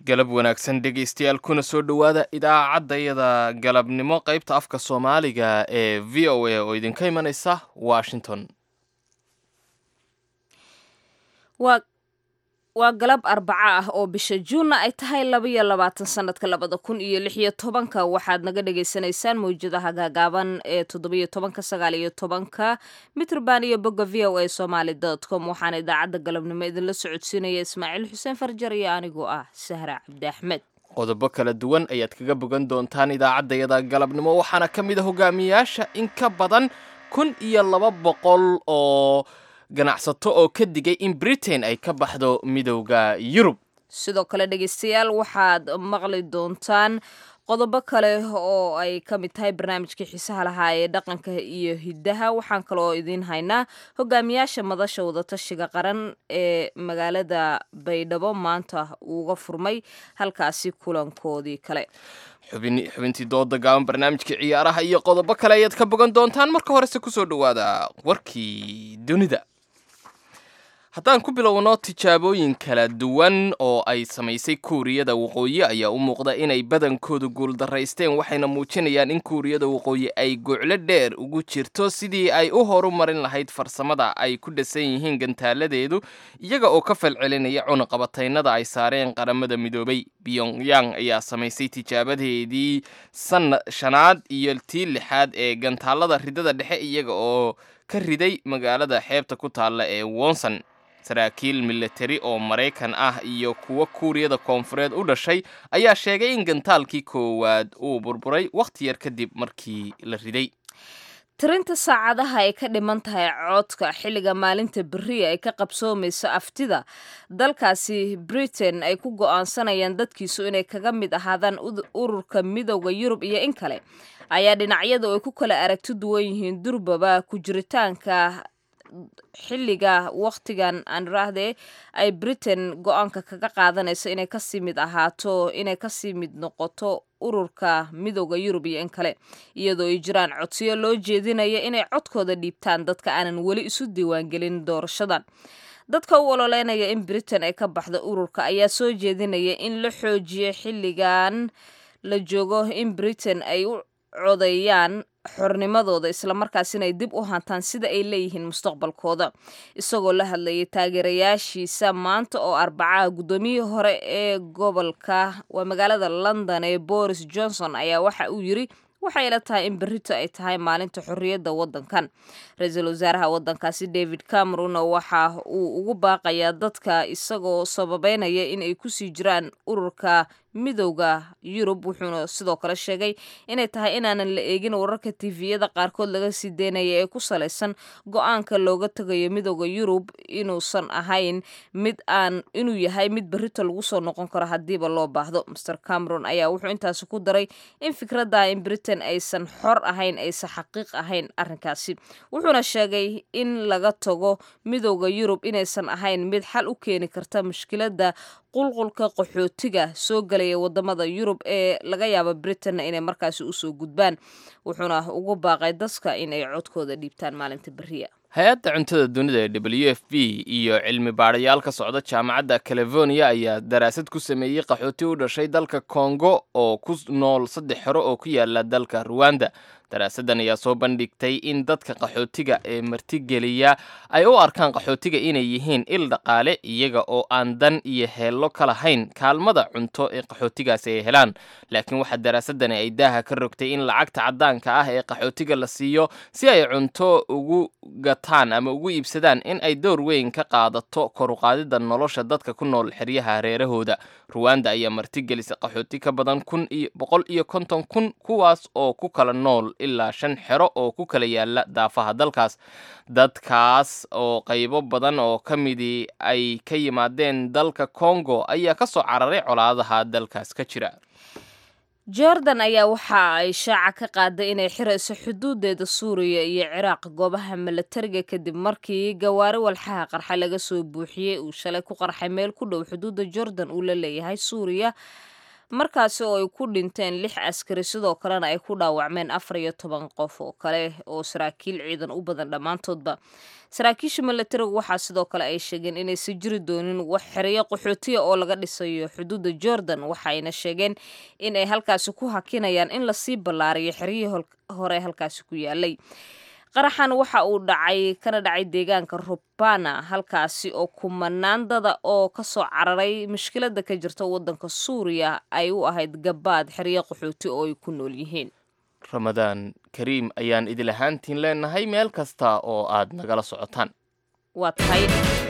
galab wanaagsan dhegaystayaal kuna soo dhowaada idaacaddayada galabnimo qaybta afka soomaaliga ee v o a oo idinka imanaysa washington waa waa galab arbaco ah oo bisha juunna ay tahay labaiyo labaatan sanadka labada kun iyo lix iyo tobanka waxaad naga dhagaysanaysaan mawjadaha gaagaaban ee toddobiyo tobanka sagaal iyo tobanka mitrband iyo bogga v o a somaly dot com waxaana idaacadda galabnimo idinla socodsiinaya ismaaciil xuseen farjar iyo anigoo ah sahra cabdi axmed qodobo kala duwan ayaad kaga bogan doontaan idaacaddayada galabnimo waxaana ka mid a hogaamiyaasha in ka badan kun iyo laba boqol oo ganacsato oo ka digay in britain ay ka baxdo midowda yurub sidoo kale dhegaystayaal waxaad maqli doontaan qodobo kale oo ay ka mid tahay barnaamijkii xiisaha lahaa ee dhaqanka iyo hiddaha waxaan kaloo idiin haynaa hogaamiyaasha madasha wadatashiga qaran ee magaalada baydhabo maanta uga furmay halkaasi kulankoodii kale xubintii dooda gaaban barnaamijkii ciyaaraha iyo qodobo kale ayaad ka bogan doontaan marka horese kusoo dhowaada warkii dunida haddaan ku bilowno tijaabooyin kala duwan oo ay samaysay kuuriyada waqooyi ayaa u muuqda inay badankoodu guuldaraysteen waxayna muujinayaan in kuuriyada waqooyi ay goclo dheer ugu jirto sidii ay u horumarin lahayd farsamada ay ku dhasan yihiin gantaaladeedu iyaga oo ka falcelinaya cunaqabataynada ay saareen qaramada midoobay pyongyang ayaa samaysay tijaabadeedii sana shanaad iyo tii lixaad ee gantaalada ridada dhexe iyaga oo ka riday magaalada xeebta ku taalla ee wonson saraakiil milatari oo maraykan ah iyo kuwo kuuriyada koonfureed u dhashay ayaa sheegay in gantaalkii koowaad uu burburay wakhti yar kadib markii la riday tirinta saacadaha ay ka dhiman tahay coodka xilliga maalinta beriya ay ka qabsoomayso aftida dalkaasi britain ay ku go'aansanayaan dadkiisu inay kaga mid ahaadaan ururka midowda yurub iyo in kale ayaa dhinacyadu ay ku kala aragti duwan yihiin durbaba ku jiritaanka xilliga wakhtigan aan iraahdee ay britain go-aanka kaga qaadanayso inay kasii mid ahaato inay kasii mid noqoto ururka midowda yurub iyo in kale iyadoo ay jiraan codsiyo loo jeedinaya inay codkooda dhiibtaan dadka aanan weli isu diiwaangelin doorashadan dadka u ololeynaya in britain ay ka baxdo ururka ayaa soo jeedinaya in la xoojiyo xilligan la joogo in britain ay u codeeyaan xornimadooda islamarkaasina ay dib u hantaan sida ay leeyihiin mustaqbalkooda isagoo la hadlayay taageerayaashiisa maanta oo arbacaha guddoomiyihii hore ee gobolka waa magaalada london ee boris johnson ayaa waxa uu yiri waxay ila tahay in berrito ay tahay maalinta xorriyadda waddankan ra-iisul wasaaraha waddankaasi david cameron waxa uu ugu baaqayaa dadka isagoo sababeynaya in ay kusii jiraan ururka midowda yurub wuxuuna sidoo kale sheegay inay tahay inaanan la eegin wararka tiviyada qaarkood laga sii deynaya ee ku salaysan go-aanka looga tagayo midowda yurub inuusan ahayn mid aan inuu yahay mid berrito lagu soo noqon karo haddiiba loo baahdo master cameron ayaa wuxuu intaasi ku daray in fikradda in britain aysan xor ahayn aysan xaqiiq ahayn arrinkaasi wuxuuna sheegay in laga tago midowda yurub inaysan ahayn mid xal u keeni karta mushkiladda qulqulka qaxootiga soo galaya wadamada yurub ee laga yaabo britain inay markaasi usoo gudbaan wuxuuna ugu baaqay dadka in ay codkooda dhiibtaan maalinta beriya hay-adda cuntada dunida ee w f b iyo cilmi baadhayaal ka socda jaamacadda california ayaa daraasad ku sameeyey qaxooti u dhashay dalka kongo oo ku nool saddex xero oo ku yaala dalka ruwanda daraasaddan ayaa soo bandhigtay in dadka qaxootiga ee martigeliya ay u arkaan qaxootiga inay yihiin il dhaqaale iyaga oo aan dan iyo heello ka lahayn kaalmada cunto ee qaxootigaasi ay helaan laakiin waxaa daraasadani ay daaha ka rogtay in lacagta caddaanka ah ee qaxootiga la siiyo si ay cunto ugu gataan ama ugu iibsadaan in ay door weyn ka qaadato koruqaadida nolosha dadka ku nool xeryaha hareerahooda ruwanda ayaa martigelisay qaxooti ka badan kun iyo boqol iyo konton kun kuwaas oo ku kala nool ilaa shan xero oo ku kala yaala daafaha dalkaas dadkaas oo qaybo badan oo ka midii ay ka yimaadeen dalka kongo ayaa ka soo cararay colaadaha dalkaas ka jira jordan ayaa waxa ay shaaca ka qaaday inay xirayso xuduudeeda suuriya iyo ciraaq goobaha milatariga kadib markii gawaari walxaha qarxa laga soo buuxiyey uu shalay ku qarxay meel ku dhow xuduudda jordan uu la leeyahay suuriya markaasi oo ay ku dhinteen lix askari sidoo kalena ay ku dhaawacmeen afar iyo toban qof oo kale oo saraakiil ciidan u badan dhammaantoodba saraakiisha milatariga waxaa sidoo kale ay sheegeen inaysan jiri doonin wax xereyo qaxootiya oo laga dhisayo xuduudda jordan waxayna sheegeen in ay halkaasi ku hakinayaan in lasii ballaariyo xeryihii hore halkaasi ku yaalay qaraxan waxa uu dhacay kana dhacay deegaanka rubana halkaasi oo kumanaan dada oo kasoo cararay mushkilada ka jirta wadanka suuriya ay u ahayd gabaad xeryo qaxooti oo ay ku nool yihiin ramadaan kariim ayaan idil ahaantiin leenahay meel kasta oo aad nagala socotaan waa tahay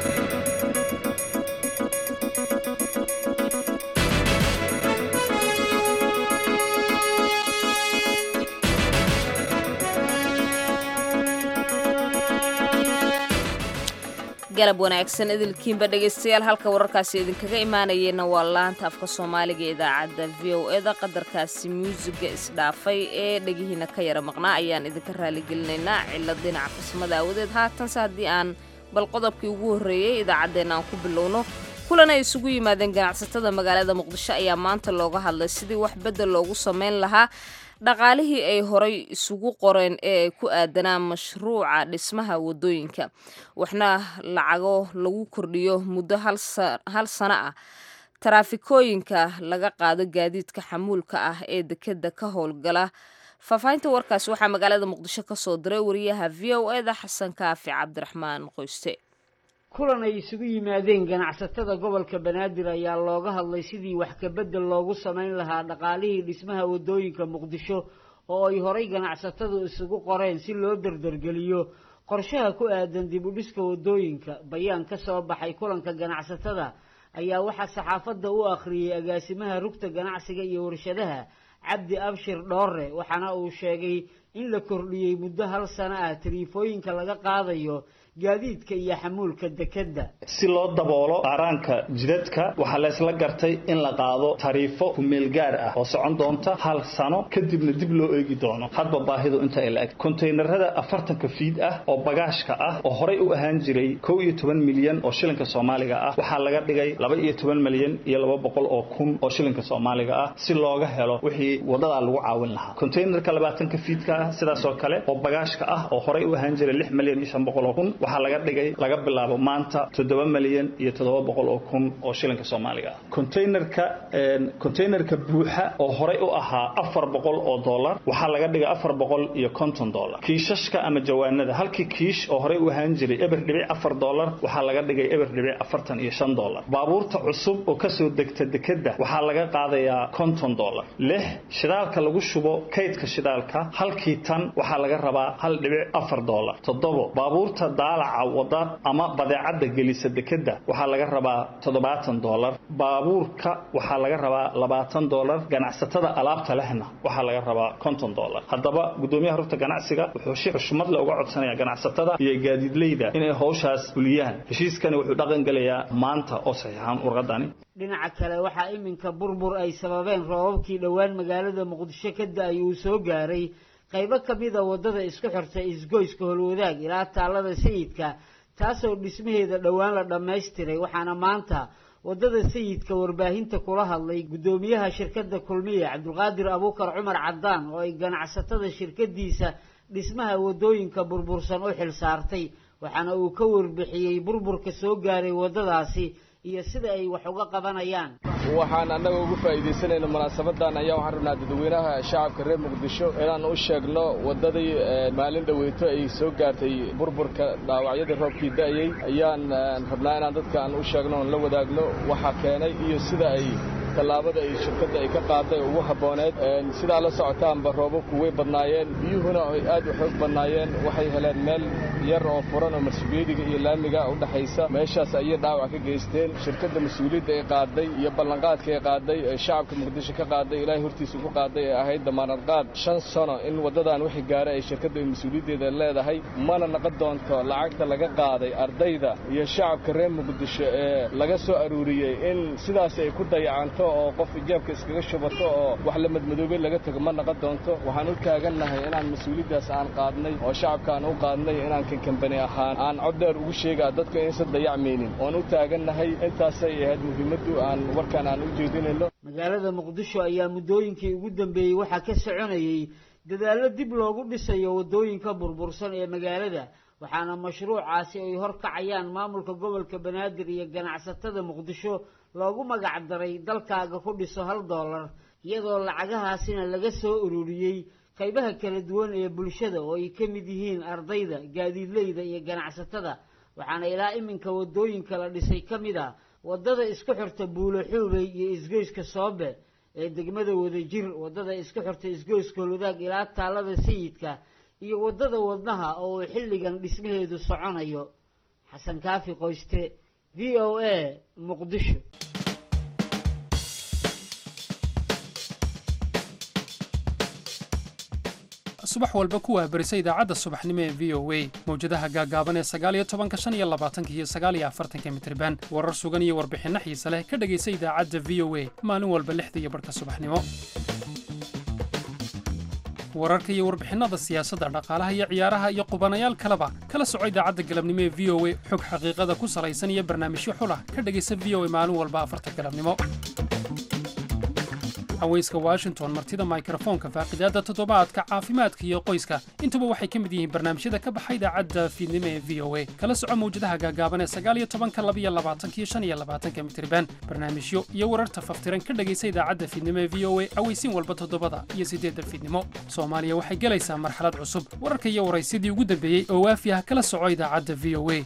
galab wanaagsan idilkiinba dhegaystayaal halka wararkaasi idinkaga imaanayeenna waa laanta afka soomaaliga ee idaacadda v o eda qadarkaasi muusiga isdhaafay ee dhegihiina ka yara maqnaa ayaan idinka raaligelinaynaa cilad dhinaca farsamada aawadeed haatanse haddii aan bal qodobkii ugu horreeyey idaacaddeenna aan ku bilowno kulan ay isugu yimaadeen ganacsatada magaalada muqdisho ayaa maanta looga hadlay sidii wax beddel loogu samayn lahaa dhaqaalihii ay horay isugu qoreen ee ay ku aadanaan mashruuca dhismaha wadooyinka waxna lacago lagu kordhiyo muddo hal sano ah taraafikooyinka laga qaado gaadiidka xamuulka ah ee dekeda ka howlgala faahfaahinta warkaasi waxaa magaalada muqdisho ka soo diray wariyaha v o eda xasan kaafi cabdiraxmaan qoyste kulan ay isugu yimaadeen ganacsatada gobolka banaadir ayaa looga hadlay sidii wax kabedel loogu samayn lahaa dhaqaalihii dhismaha wadooyinka muqdisho oo ay horay ganacsatadu isugu qoreen si loo dardargeliyo qorshaha ku aadan dib u dhiska wadooyinka bayaan ka soo baxay kulanka ganacsatada ayaa waxaa saxaafadda u akhriyey agaasimaha rugta ganacsiga iyo warshadaha cabdi abshir dhoore waxaana uu sheegay in la kordhiyey muddo hal sano ah tariifooyinka laga qaadayo gaadiidka iyo xamuulka dekedda si loo daboolo qaaraanka jidadka waxaa laysla gartay in la qaado tariifo kumeel gaar ah oo socon doonta hal sano kadibna dib loo eegi doono hadba baahidu inta ay la-eg kontaynarada afartanka fiid ah oo bagaashka ah oo horay u ahaan jiray kow iyo toban milyan oo shilinka soomaaliga ah waxaa laga dhigay laba iyo toban milyan iyo laba boqol oo kun oo shilinka soomaaliga ah si looga helo wixii wadadaa lagu caawin lahaa kontaynarka labaatanka fiidka ah sidaas oo kale oo bagaashka ah oo horay u ahaan jiray lix milyan iyo shan boqol oo kun waxaa laga dhigay laga bilaabo maanta toddoba milyan iyo toddoba boqol oo kun oo shilinka soomaaliga ah containerka containerka buuxa oo horay u ahaa afar boqol oo dollar waxaa laga dhigay afar boqol iyo konton dollar kiishashka ama jawaanada halkii kiish oo horay u ahaan jiray eber dhibic afar dollar waxaa laga dhigay eber dhibic afartan iyo shan dollar baabuurta cusub oo kasoo degta dekedda waxaa laga qaadayaa konton dollar lix shidaalka lagu shubo kaydka shidaalka halkii tan waxaa laga rabaa hal dhibic afar dollar toddobo baabuurta daalaca wada ama badeecadda gelisa dekedda waxaa laga rabaa toddobaatan dollar baabuurka waxaa laga rabaa labaatan dollar ganacsatada alaabta lehna waxaa laga rabaa konton dollar haddaba guddoomiyaha rugta ganacsiga wuxuu si xushmad le uga codsanayaa ganacsatada iyo gaadiidleyda inay howshaas fuliyaan heshiiskani wuxuu dhaqan gelayaa maanta oo saxiixaan warqadani dhinaca kale waxaa iminka burbur ay sababeen roobabkii dhowaan magaalada muqdisho ka da-ay uu soo gaaray qaybo ka mida waddada isku xirta isgoyska holwadaag ilaa taallada sayidka taasoo dhismaheeda dhowaan la dhammaystiray waxaana maanta waddada sayidka warbaahinta kula hadlay guddoomiyaha shirkadda kulmiya cabdulqaadir abuukar cumar caddaan oo ay ganacsatada shirkadiisa dhismaha waddooyinka burbursan u xil saartay waxaana uu ka warbixiyey burburka soo gaaray waddadaasi iyo sida ay wax uga qabanayaan waxaan annaga ugu faa'iidaysanayna munaasabadan ayaa waxaan rabnaa dadweynaha shacabka reer muqdisho inaan u sheegno waddadii maalin dhoweyto ay soo gaartay burburka dhaawacyadii roobkii da'ayey ayaan rabnaa inaan dadka aan u sheegno oon la wadaagno waxaa keenay iyo sida ay tallaabada ay shirkadda ay ka qaaday ugu habbooneed sidaa la socotaanba roobabku way badnaayeen biyuhuna ay aad u xoog badnaayeen waxay heleen meel yar oo furan oo marsubeediga iyo laamiga u dhaxaysa meeshaas ayay dhaawac ka geysteen shirkadda mas-uuliyadda ay qaaday iyo ballanqaadka ay qaaday ee shacabka muqdisho ka qaaday ilaahay hortiisa ku qaaday ee ahayd damaanad qaad shan sano in waddadan wixii gaara ay shirkadda mas-uuliyaddeeda leedahay mana naqon doonto lacagta laga qaaday ardayda iyo shacabka reer muqdisho ee laga soo aruuriyey in sidaas ay ku dayacanto oo qof ijaabka iskaga shubato oo wax la madmadoobay laga tago ma naqon doonto waxaan u taagannahay inaan mas-uuliyaddaas aan qaadnay oo shacabka aan u qaadnay inaan kankambani ahaan aan cod dheer ugu sheegaa dadka inaysan dayacmaynin oon u taagannahay intaasay ahayd muhiimaddu aan warkaan aan u jeedinayno magaalada muqdisho ayaa muddooyinkii ugu dambeeyey waxaa ka soconayey dadaallo dib loogu dhisayo waddooyinka burbursan ee magaalada waxaana mashruucaasi ay horkacayaan maamulka gobolka banaadir iyo ganacsatada muqdisho loogu magac daray dalkaaga ku dhiso hal dollar iyadoo lacagahaasina laga soo ururiyey qaybaha kala duwan ee bulshada oo ay ka mid yihiin ardayda gaadiidleyda iyo ganacsatada waxaana ilaa iminka waddooyinka la dhisay ka mid ah waddada isku xirta buulo xuubey iyo isgoyska soobe ee degmada wadajir waddada isku xirta isgoyska holudaag ilaa taalada sayidka iyo waddada wadnaha oo uu xilligan dhismaheedu soconayo xasan kaafi qoyste v o a muqdisho subax walba ku waabarisa idaacadda subaxnimo ee v o a mawjadaha gaagaaban ee sagaaliyo tobanka shan iyo labaatanka iyo sagaaliyo afartanka mitriban warar sugan iyo warbixinno xiise leh ka dhegaysa idaacadda v o a maalin walba lixda iyo barhka subaxnimo wararka iyo warbixinnada siyaasadda dhaqaalaha iyo ciyaaraha iyo qubanayaal kaleba kala soco idaacadda galabnimo ee v o a xog xaqiiqada ku salaysan iyo barnaamijyo xulah ka dhegaysa v o a maalin walba afarta galabnimo haweyska washington martida mikrofoonka faaqidaadda toddobaadka caafimaadka iyo qoyska intuba waxay ka mid yihiin barnaamijyada ka baxa idaacadda fiidnimo ee v o a kala soco mawjadaha gaagaaban ee sagaaliyo tobanka labiyo labaatanka iyo shan iyo labaatanka mitriban barnaamijyo iyo wararta faftiran ka dhegaysa idaacadda fiidnimo ee v o a aweysiin walba toddobada iyo siddeedda fiidnimo soomaaliya waxay gelaysaa marxalad cusub wararka iyo waraysidii ugu dambeeyey oo waafi ah kala soco idaacadda v o a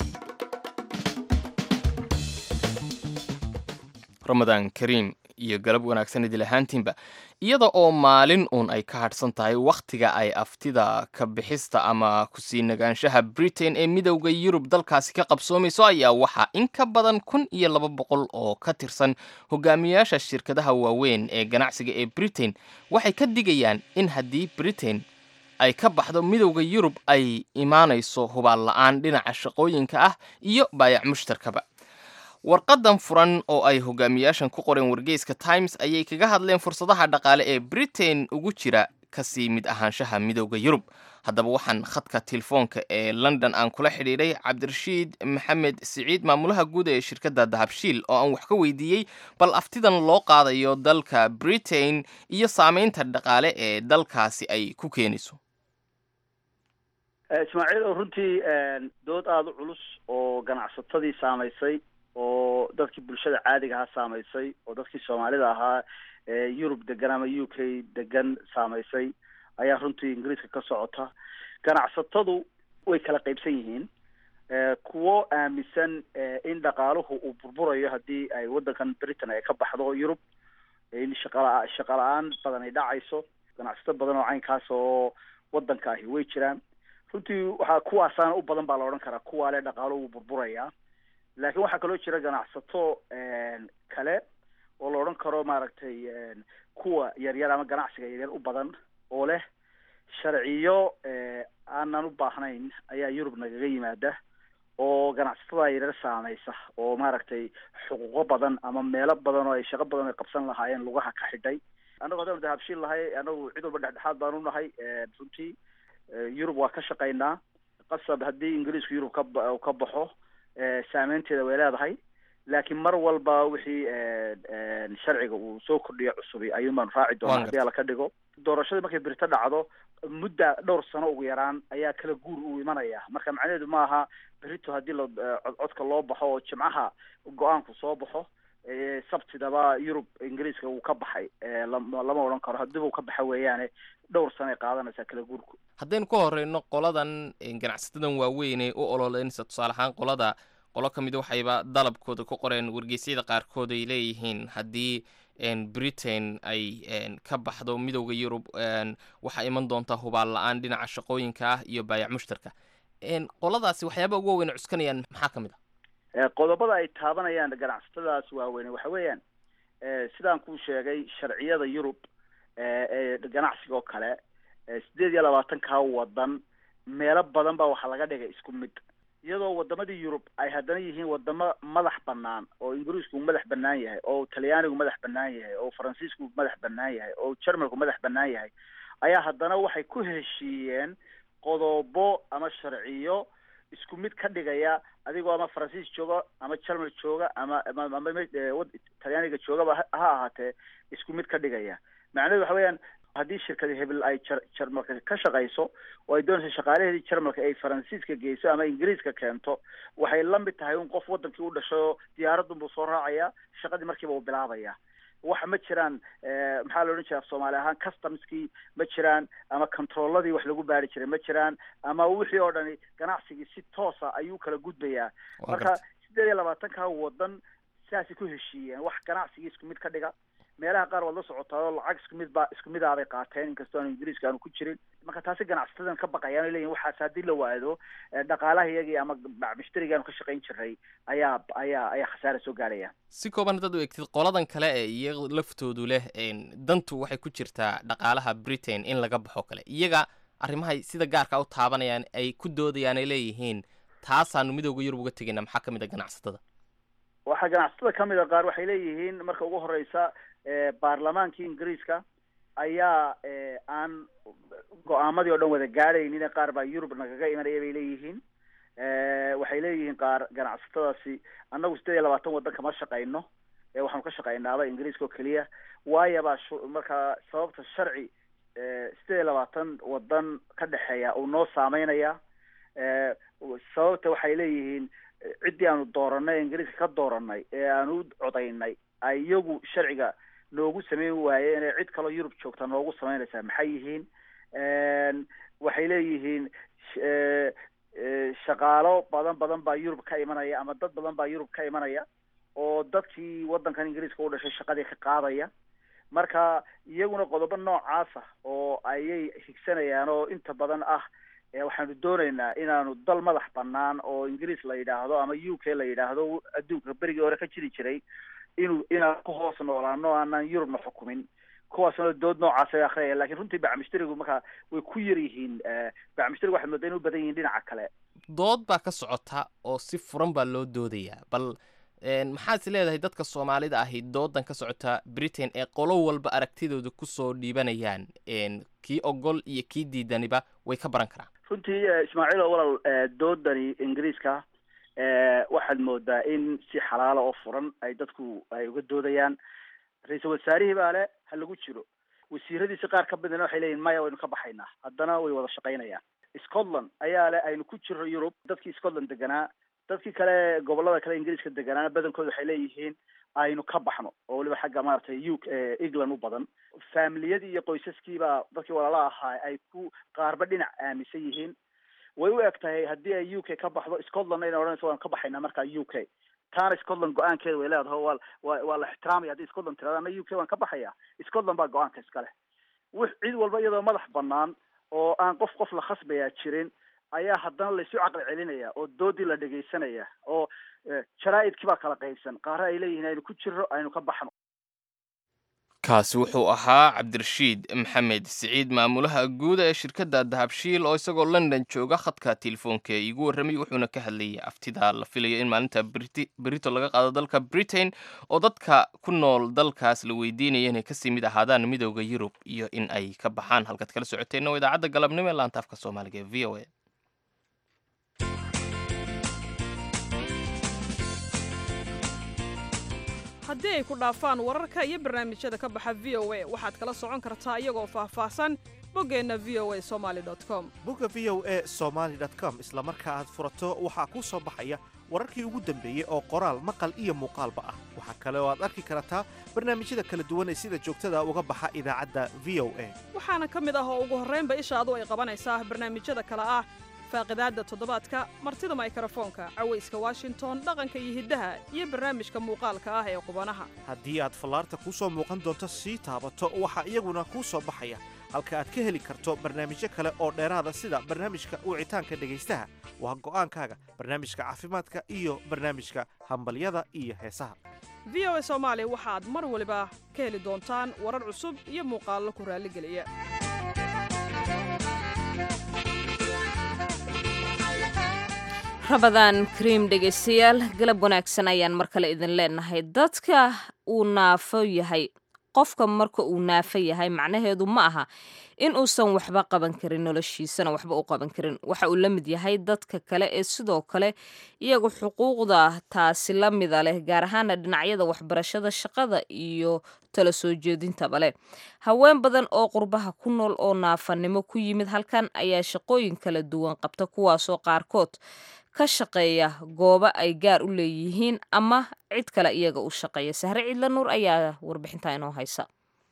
ramadaan kariim iyo galab wanaagsan idil ahaantiinba iyada oo maalin uun ay ka hadhsan tahay wakhtiga ay aftida ka bixista ama kusii nagaanshaha britain ee midowda yurub dalkaasi ka qabsoomayso ayaa waxaa in ka badan kun iyo laba boqol oo ka tirsan hogaamiyayaasha shirkadaha waaweyn ee ganacsiga ee britain waxay ka digayaan in haddii britain ay ka baxdo midowda yurub ay imaanayso hubaal la-aan dhinaca shaqooyinka ah iyo baayac mushtarkaba warqadan furan oo ay hogaamiyaashan ku qoreen wargeyska times ayay kaga hadleen fursadaha dhaqaale ee britain ugu jira kasii mid ahaanshaha midowda yurub haddaba waxaan khadka telefoonka ee london aan kula xidhiidhay cabdirashiid maxamed siciid maamulaha guud ee shirkadda dahabshiil oo aan wax ka weydiiyey bal aftidan loo qaadayo dalka britain iyo saameynta dhaqaale ee dalkaasi ay ku keenayso ismaaciil oo runtii dood aada u culus oo ganacsatadii saamaysay oo dadkii bulshada caadiga ahaa saamaysay oo dadkii soomaalida ahaa ee yurub degan ama u k degan saamaysay ayaa runtii ingiriiska ka socota ganacsatadu way kala qaybsan yihiin kuwo aaminsan in dhaqaaluhu uu burburayo haddii ay waddankan britain ay ka baxdo yurub in shaqala shaqa la-aan badan ay dhacayso ganacsato badan oo caynkaas oo waddanka ahi way jiraan runtii waxaa kuwaasaana u badan baa la odhan karaa kuwaa le dhaqaaluhu wuu burburayaa laakiin waxaa kaloo jira ganacsato kale oo la odhan karo maaragtay kuwa yaryar ama ganacsiga yaryar u badan oo leh sharciyo aanan u baahnayn ayaa yurub nagaga yimaada oo ganacsatada yaryar saameysa oo maaragtay xuquuqo badan ama meelo badan oo ay shaqo badan ay qabsan lahaayeen lugaha ka xidhay annago haddanu dahabshiil nahay annagu cid walba dhexdhexaad baanu nahay runtii yurub waa ka shaqaynaa qasab haddii ingiriisku yurub ka ka baxo saameynteeda way leedahay laakiin mar walba wixii sharciga uu soo kordhiyo cusubi ayuun baanu raaci doonaa haddii alla ka dhigo doorashadii markay birito dhacdo mudda dhowr sano ugu yaraan ayaa kala guur uu imanaya marka macnaheedu ma aha berito haddii la codcodka loo baxo oo jimcaha go-aanku soo baxo sabtidaba yurub ingiriiska uu ka baxay lama odhan karo haddii uu ka baxa weeyaane dhowr sano ay qaadanaysaa kala guurku haddaynu ka horeyno qoladan ganacsatadan waaweynee u ololeynaysa tusaale ahaan qolada qolo ka mid waxayba dalabkooda ku qoreen wargeysyada qaarkood ay leeyihiin haddii britain ay ka baxdo midowda yurub waxaa iman doontaa hubaal la-aan dhinaca shaqooyinka ah iyo baayac mushtarka qoladaasi waxyaaba ugu waaweyn cuskanayaan maxaa ka mid ah qodobada ay taabanayaan ganacsatadaas waaweyne waxa weeyaan sidaan kuu sheegay sharciyada yurub ee ganacsiga oo kale sideed iyo labaatankaa wadan meelo badan baa waxaa laga dhigay isku mid iyadoo wadamadii yurub ay haddana yihiin wadamo madax banaan oo ingiriisku madax banaan yahay oo talyaanigu madax banaan yahay oo faransiisku madax banaan yahay oo jermalku madax banaan yahay ayaa haddana waxay ku heshiiyeen qodobo ama sharciyo isku mid ka dhigaya adigoo ama faransiis jooga ama germal jooga ama ama talyaaniga joogaba ha ahaatee isku mid ka dhigaya macnahedu waxa weeyaan haddii shirkadi hebel ay jarmalka ka shaqayso oo ay doonayso shaqaalaheedii jarmalka ay faransiiska geyso ama ingiriiska keento waxay la mid tahay un qof wadankii u dhashay oo diyaaradun buu soo raacaya shaqadii markiiba uu bilaabaya wax ma jiraan maxaa la odhan jira af soomaali ahaan customskii ma jiraan ama controlladii wax lagu baari jiray ma jiraan ama wixii oo dhani ganacsigii si toosa ayuu kala gudbayaa marka sideed iyo labaatanka wadan sidaasay ku heshiiyeen wax ganacsigii isku mid ka dhiga meelaha qaar waad la socotaa oo lacag isku mid ba isku mid aabay qaateen inkastoo aanu ingiriiska aanu ku jirin marka taasi ganacsatadan ka baqayaan o leyihin waxaas haddii la waado dhaqaalaha iyagii ama mushtariga aanu ka shaqayn jiray ayaa ayaa ayaa khasaara soo gaaraya si kooban haddaad u egtid qoladan kale ee iyaga laftoodu leh dantu waxay ku jirtaa dhaqaalaha britain in laga baxo kale iyaga arrimahay sida gaarka u taabanayaan ay ku doodayaan ay leeyihiin taasaanu midooda yurub uga tegayna maxaa ka mid a ganacsatada waxaa ganacsatada kamid a qaar waxay leeyihiin marka ugu horeysa baarlamaankii ingiriiska ayaa aan go-aamadii o dhan wada gaadhaynin qaar baa yurub nagaga imanaya bay leeyihiin waxay leeyihiin qaar ganacsatadaasi annagu sideed iyo labaatan waddan kama shaqayno waxaanu ka shaqaynaaba ingiriiska oo keliya waayabaa markaa sababta sharci sideed iyo labaatan waddan ka dhexeeya uu noo saameynaya sababta waxay leeyihiin ciddii aanu dooranay ingiriiska ka dooranay ee aanu u codaynay ay iyagu sharciga noogu sameyn waayeen ee cid kaloo yurub joogta noogu sameynaysaa maxay yihiin waxay leeyihiin shaqaalo badan badan baa yurub ka imanaya ama dad badan baa yurub ka imanaya oo dadkii waddankan ingiriiska u dhashay shaqadii ka qaadaya marka iyaguna qodobo noocaasa oo ayay higsanayaan oo inta badan ah waxaanu doonaynaa inaanu dal madax banaan oo ingiriis la yidhaahdo ama u k la yidhaahdo adduunka berigii hore ka jiri jiray inuu inaan ku hoos noolaano aanan yurubna xukumin kuwaasna dood noocaas ay akhriyaya lakin runtii bacmishtarigu markaa way ku yar yihiin bacmishtarigu waxaad moodaa inu badan yihiin dhinaca kale dood baa ka socota oo si furan baa loo doodayaa bal maxaad is leedahay dadka soomaalida ahi doodan ka socota britain ee qolo walba aragtidooda kusoo dhiibanayaan kii ogol iyo kii diidaniba way ka baran karaan runtii ismaaciil oo walaal doodani ingiriiska waxaad moodaa in si xalaala oo furan ay dadku ay uga doodayaan ra-iisul wasaarihii baa le ha lagu jiro wasiiradiisi qaar ka midna waxay leeyihin maya waynu ka baxaynaa haddana way wada shaqaynayaan scotland ayaa le aynu ku jiro yurub dadkii scotland deganaa dadkii kale gobolada kale ingiriiska deganaana badankooda waxay leeyihiin aynu ka baxno oo weliba xagga maaragtay u england u badan faamiliyadii iyo qoysaskiibaa dadkii walaala ahaa ay ku qaarba dhinac aaminsan yihiin way u eg tahay haddii ay u k ka baxdo scotlandna ina odhanayso waan ka baxaynaa markaa u k taana scotland go-aankeeda way leedahay wa wa waa la ixtiraamaya haddii scotland tirada ana u k waan ka baxaya scotland baa go-aanka iskale w cid walba iyadoo madax banaan oo aan qof qof la khasbayaa jirin ayaa haddana laysu caqli celinaya oo doodii la dhegaysanaya oo jaraa-idkii baa kala qaybsan qaara ay leeyihiin aynu ku jirro aynu ka baxno kaasi wuxuu ahaa cabdirashiid maxamed siciid maamulaha guud ee shirkadda dahabshiil oo isagoo london jooga khadka telefoonka ee iigu warramay wuxuuna ka hadlayay aftida la filayo in maalinta berito laga qaado dalka britain oo dadka ku nool dalkaas la weydiinaya inay kasii mid ahaadaan midooda yurub iyo in ay ka baxaan halkaad kala socoteenna waa idaacadda galabnimo ee laanta afka soomaaliga ee v o a haddii ay ku dhaafaan wararka iyo barnaamijyada ka baxa v o a waxaad kala socon kartaa iyagoo faahfaahsan boggeenna v o a somali com bogga v o a somaali com isla marka aad furato waxaa kuu soo baxaya wararkii ugu dambeeyey oo qoraal maqal iyo muuqaalba ah waxaa kale oo aad arki kartaa barnaamijyada kala duwan ee sida joogtada uga baxa idaacadda v o a waxaana ka mid ah oo ugu horraynba ishaadu ay qabanaysaa barnaamijyada kale ah faaqidaadda toddobaadka martida maykrofoonka cawayska washington dhaqanka iyo hiddaha iyo barnaamijka muuqaalka ah ee qubanaha haddii aad fallaarta kuu soo muuqan doonto sii taabato waxaa iyaguna kuu soo baxaya halka aad ka heli karto barnaamijyo kale oo dheeraada sida barnaamijka wicitaanka dhegaystaha waa go'aankaaga barnaamijka caafimaadka iyo barnaamijka hambalyada iyo heesaha v o a soomaali waxaad mar waliba ka heli doontaan warar cusub iyo muuqaallo ku raalligeliya rabadaan kariim dhegaystayaal galab wanaagsan ayaan mar kale idin leenahay dadka uu naafo yahay qofka marka uu naafo yahay macnaheedu ma aha in uusan waxba qaban karin noloshiisana waxba u qaban karin waxa uu la mid yahay dadka kale ee sidoo kale iyagu xuquuqda taasi la mida leh gaar ahaana dhinacyada waxbarashada shaqada iyo tala soo jeedintaba leh haween badan oo qurbaha ku nool oo naafanimo ku yimid halkan ayaa shaqooyin kala duwan qabta kuwaasoo qaarkood ka shaqeeya goobo ay gaar u leeyihiin ama cid kale iyaga u shaqeeya sahre cidla nuur ayaa warbixintaa inoo haysa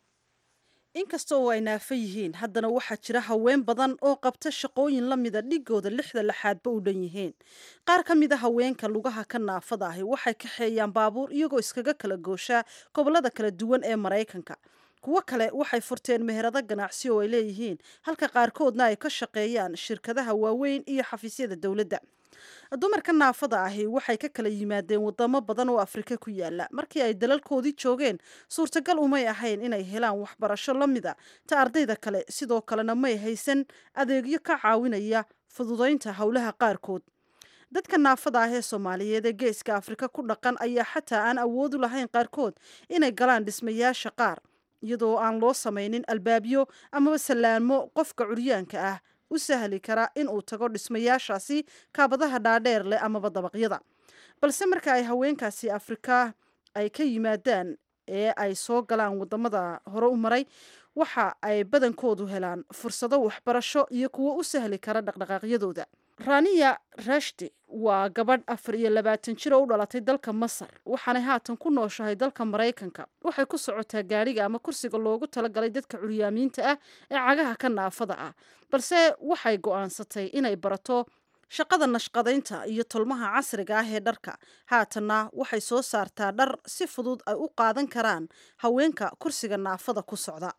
inkasta oo ay naafo yihiin haddana waxaa jira haween badan oo qabta shaqooyin la mida dhigooda lixda laxaadba u dhan yihiin qaar ka mid a haweenka lugaha ka naafada ahi waxay kaxeeyaan baabuur iyagoo iskaga kala gooshaa gobollada kala duwan ee maraykanka kuwo kale waxay furteen meherado ganacsi oo ay leeyihiin halka qaarkoodna ay ka shaqeeyaan shirkadaha waaweyn iyo xafiisyada dowladda dumarka naafada ahi waxay ka kala yimaadeen wadamo badan oo afrika ku yaala markii ay dalalkoodii joogeen suurtagal umay ahayn inay helaan waxbarasho la mida ta ardayda kale sidoo kalena may haysan adeegyo ka caawinaya fududaynta howlaha qaarkood dadka naafada ah ee soomaaliyeed ee geeska afrika ku dhaqan ayaa xataa aan awoodu lahayn qaarkood inay galaan dhismayaasha qaar iyadoo aan loo samaynin albaabyo amaba sallaamo qofka curyaanka ah u sahli kara in uu tago dhismayaashaasi kaabadaha dhaadheer leh amaba dabaqyada balse marka ay haweenkaasi afrika ay ka yimaadaan ee ay soo galaan wadamada hore u maray waxa ay badankoodu helaan fursado waxbarasho iyo kuwo u sahli kara dhaqdhaqaaqyadooda raniya rashdi waa gabadh afar iyo labaatan jir oo u dhalatay dalka masar waxaanay haatan ku nooshahay dalka maraykanka waxay ku socotaa gaadhiga ama kursiga loogu talagalay dadka curyaamiinta ah ee cagaha ka naafada ah balse waxay go'aansatay inay barato shaqada nashqadaynta iyo tolmaha casriga ah ee dharka haatanna waxay soo saartaa dhar si fudud ay u qaadan karaan haweenka kursiga naafada ku socda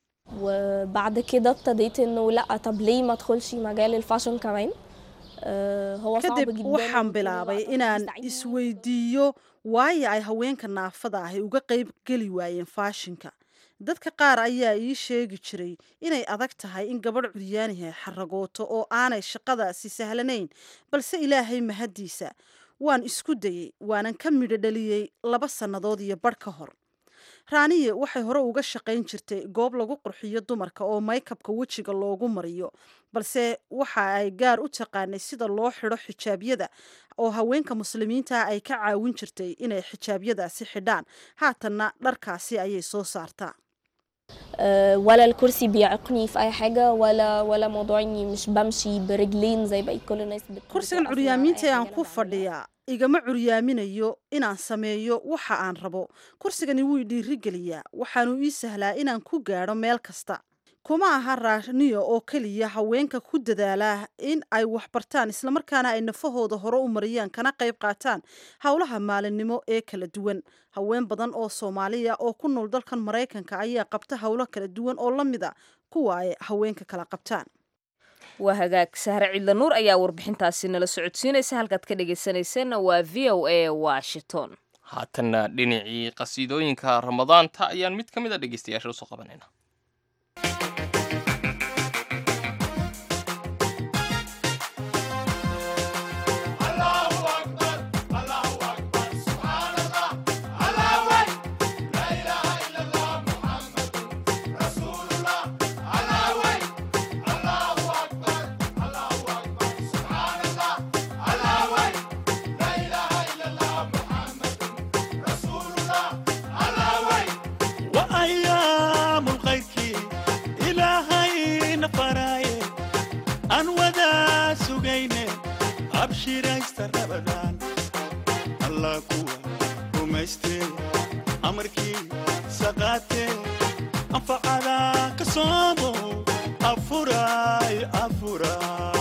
وبعد كده ابتديت انه لا طب ليه ما ادخلش مجال الفاشن كمان آه هو صعب kadib جدا waxaan وكل bilaabay وقت inaan بتستعيني isweydiiyo waayo ay haweenka naafada ahi uga qayb geli waayeen faashinka dadka qaar ayaa ii sheegi jiray inay adag tahay in gabadh curyaanihi xaragooto oo aanay shaqadaasi sahlanayn balse ilaahay mahaddiisa waan isku dayey waanan ka midho dhaliyey laba sannadood iyo badh ka hor raaniye waxay hore uga shaqayn jirtay goob lagu qurxiyo dumarka oo maykabka wejiga loogu mariyo balse waxa ay gaar u taqaanay sida loo xidho xijaabyada oo haweenka muslimiinta ah ay ka caawin jirtay inay xijaabyadaasi xidhaan haatanna dharkaasi ayay soo saartaa آه ولا الكرسي بيعيقني في اي حاجه ولا ولا موضوع اني مش بمشي برجلين زي بقية كل الناس بت- kursigan بتقف ولا curyaamiinta أي ee حاجة aan أنا ku بعملها. fadhiyaa igama curyaaminayo inaan sameeyo waxa aan rabo kursigani wuu dhiirigeliyaa waxaanu ii sahlaa inaan ku gaadho meel kasta kuma aha raaniyo oo keliya haweenka ku dadaala in ay waxbartaan islamarkaana ay nafahooda hore u mariyaan kana qayb qaataan howlaha maalinimo ee kala duwan haween badan oo soomaaliya oo ku nool dalkan maraykanka ayaa qabta howlo kala duwan oo la mida kuwa ay haweenka kala qabtaan waa hagaag sahre cidla nuur ayaa warbixintaasi nala socodsiinaysa halkaad ka dhegaysanayseena waa v o a washington haatanna dhinacii qasiidooyinka ramadaanta ayaan mid ka mid a dhegeystayaasha usoo qabanayna وأيام الخير إلهي نفراي أن ودا سجينة أبشر أستر أبدان الله كوا ومستي أمركي سقاتي أنفع على كصومو أفراي أفراي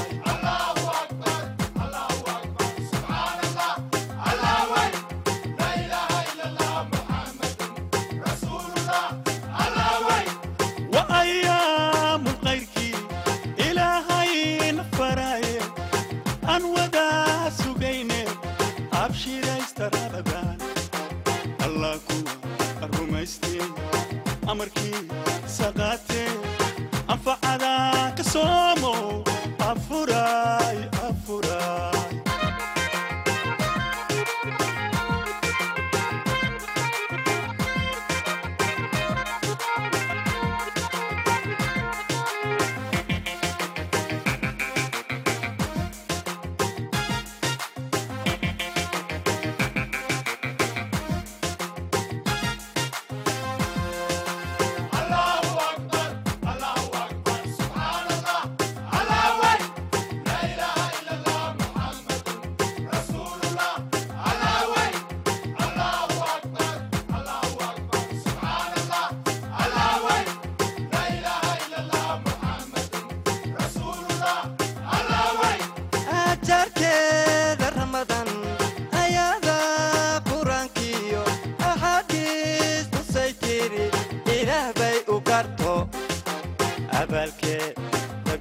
وأيام غيرك إلهي نفراي أن ودا سجينة أبشر استرابان الله كوا الرميستي أمركي سقاتي أنفع على كسومو أفراي أفراي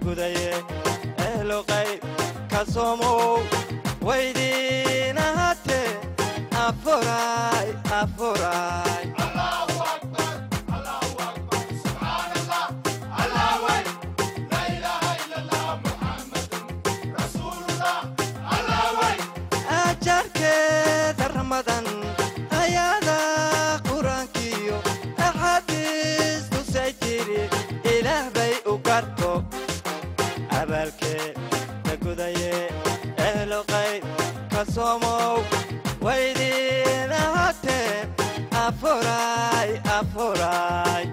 gudaye ehlo qayb ka soomow waydiin ahaatee afuray afuray ajarkeeda ramadan ayaada qur-aankiyo axaadiis tusay jiri ilaah bay u garto abaalkeeda gudaye ehlo qayb ka soomow waydiin ahaatee afuray afuray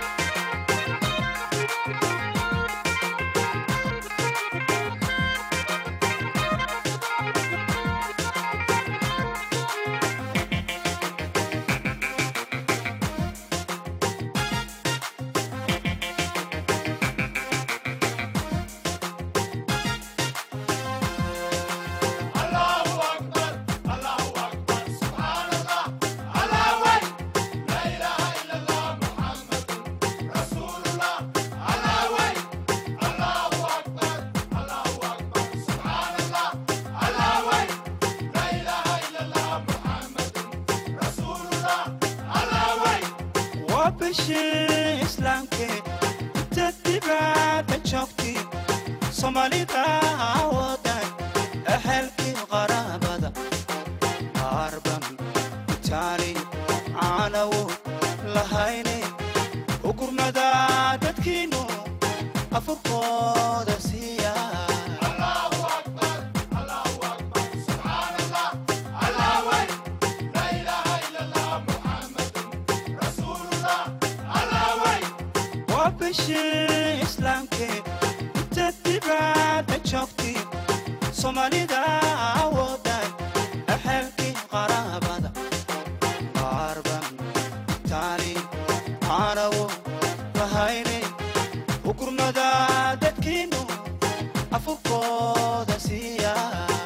waa bishii islaamkee inta dibadda joogtay soomaalida wadan ehelkii qaraabada qaarban itaali caanawo lahayne ugurnada dadkiinu afurkooda siiya waa bishii islaamkee inta dibadda joogtay soomaalida wadan ehelkii qaraabada qaarban itaali caanawo lahayne ugurnada dadkiinu afurkooda siiya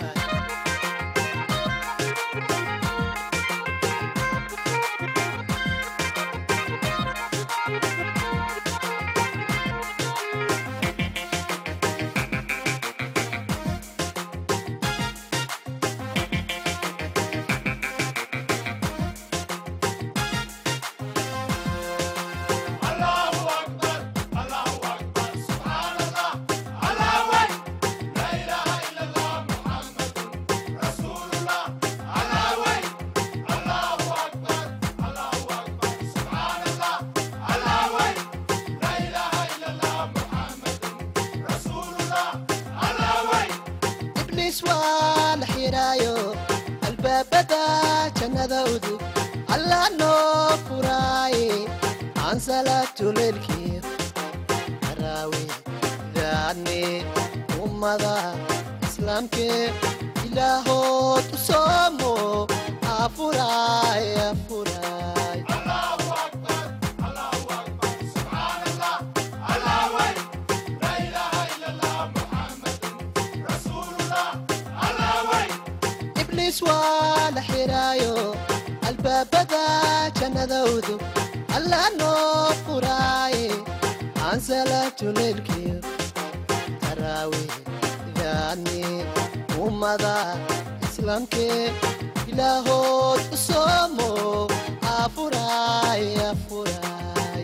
ibliis waa la xidhaayo albaabada jannada udub allah noo furaaye aan salaatuleelkii araawe daadne ummada islaamkee ilaahood u soomo afuraay afuraay ibliis waa la xidhaayo albaabada jannada udub allah noo furaaye aan salaatuleelkii taraawe daadne ummada islaamkee ilaahood u soomo afuraay afuraay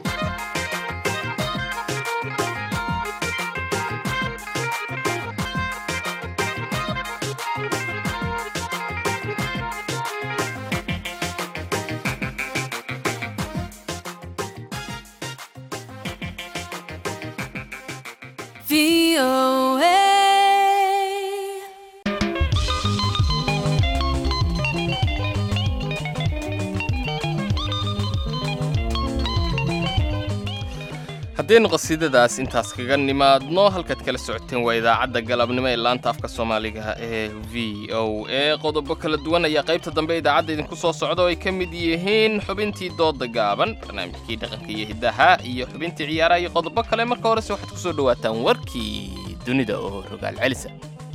haddaynu qasiidadaas intaas kaga nimaadno halkaad kala socoteen waa idaacadda galabnimo ee laanta afka soomaaliga ee v o a qodobo kala duwan ayaa qaybta dambe idaacadda idinku soo socda oo ay ka mid yihiin xubintii dooda gaaban barnaamijkii dhaqanka iyo hiddaha iyo xubintii ciyaaraha iyo qodobo kale marka horese waxaad ku soo dhowaataan warkii dunida oo rogaal celisa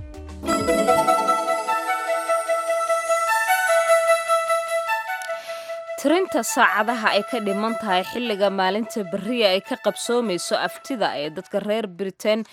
tirinta saacadaha ay ka dhiman tahay xilliga maalinta beriya ay ka qabsoomayso aftida ee dadka reer britain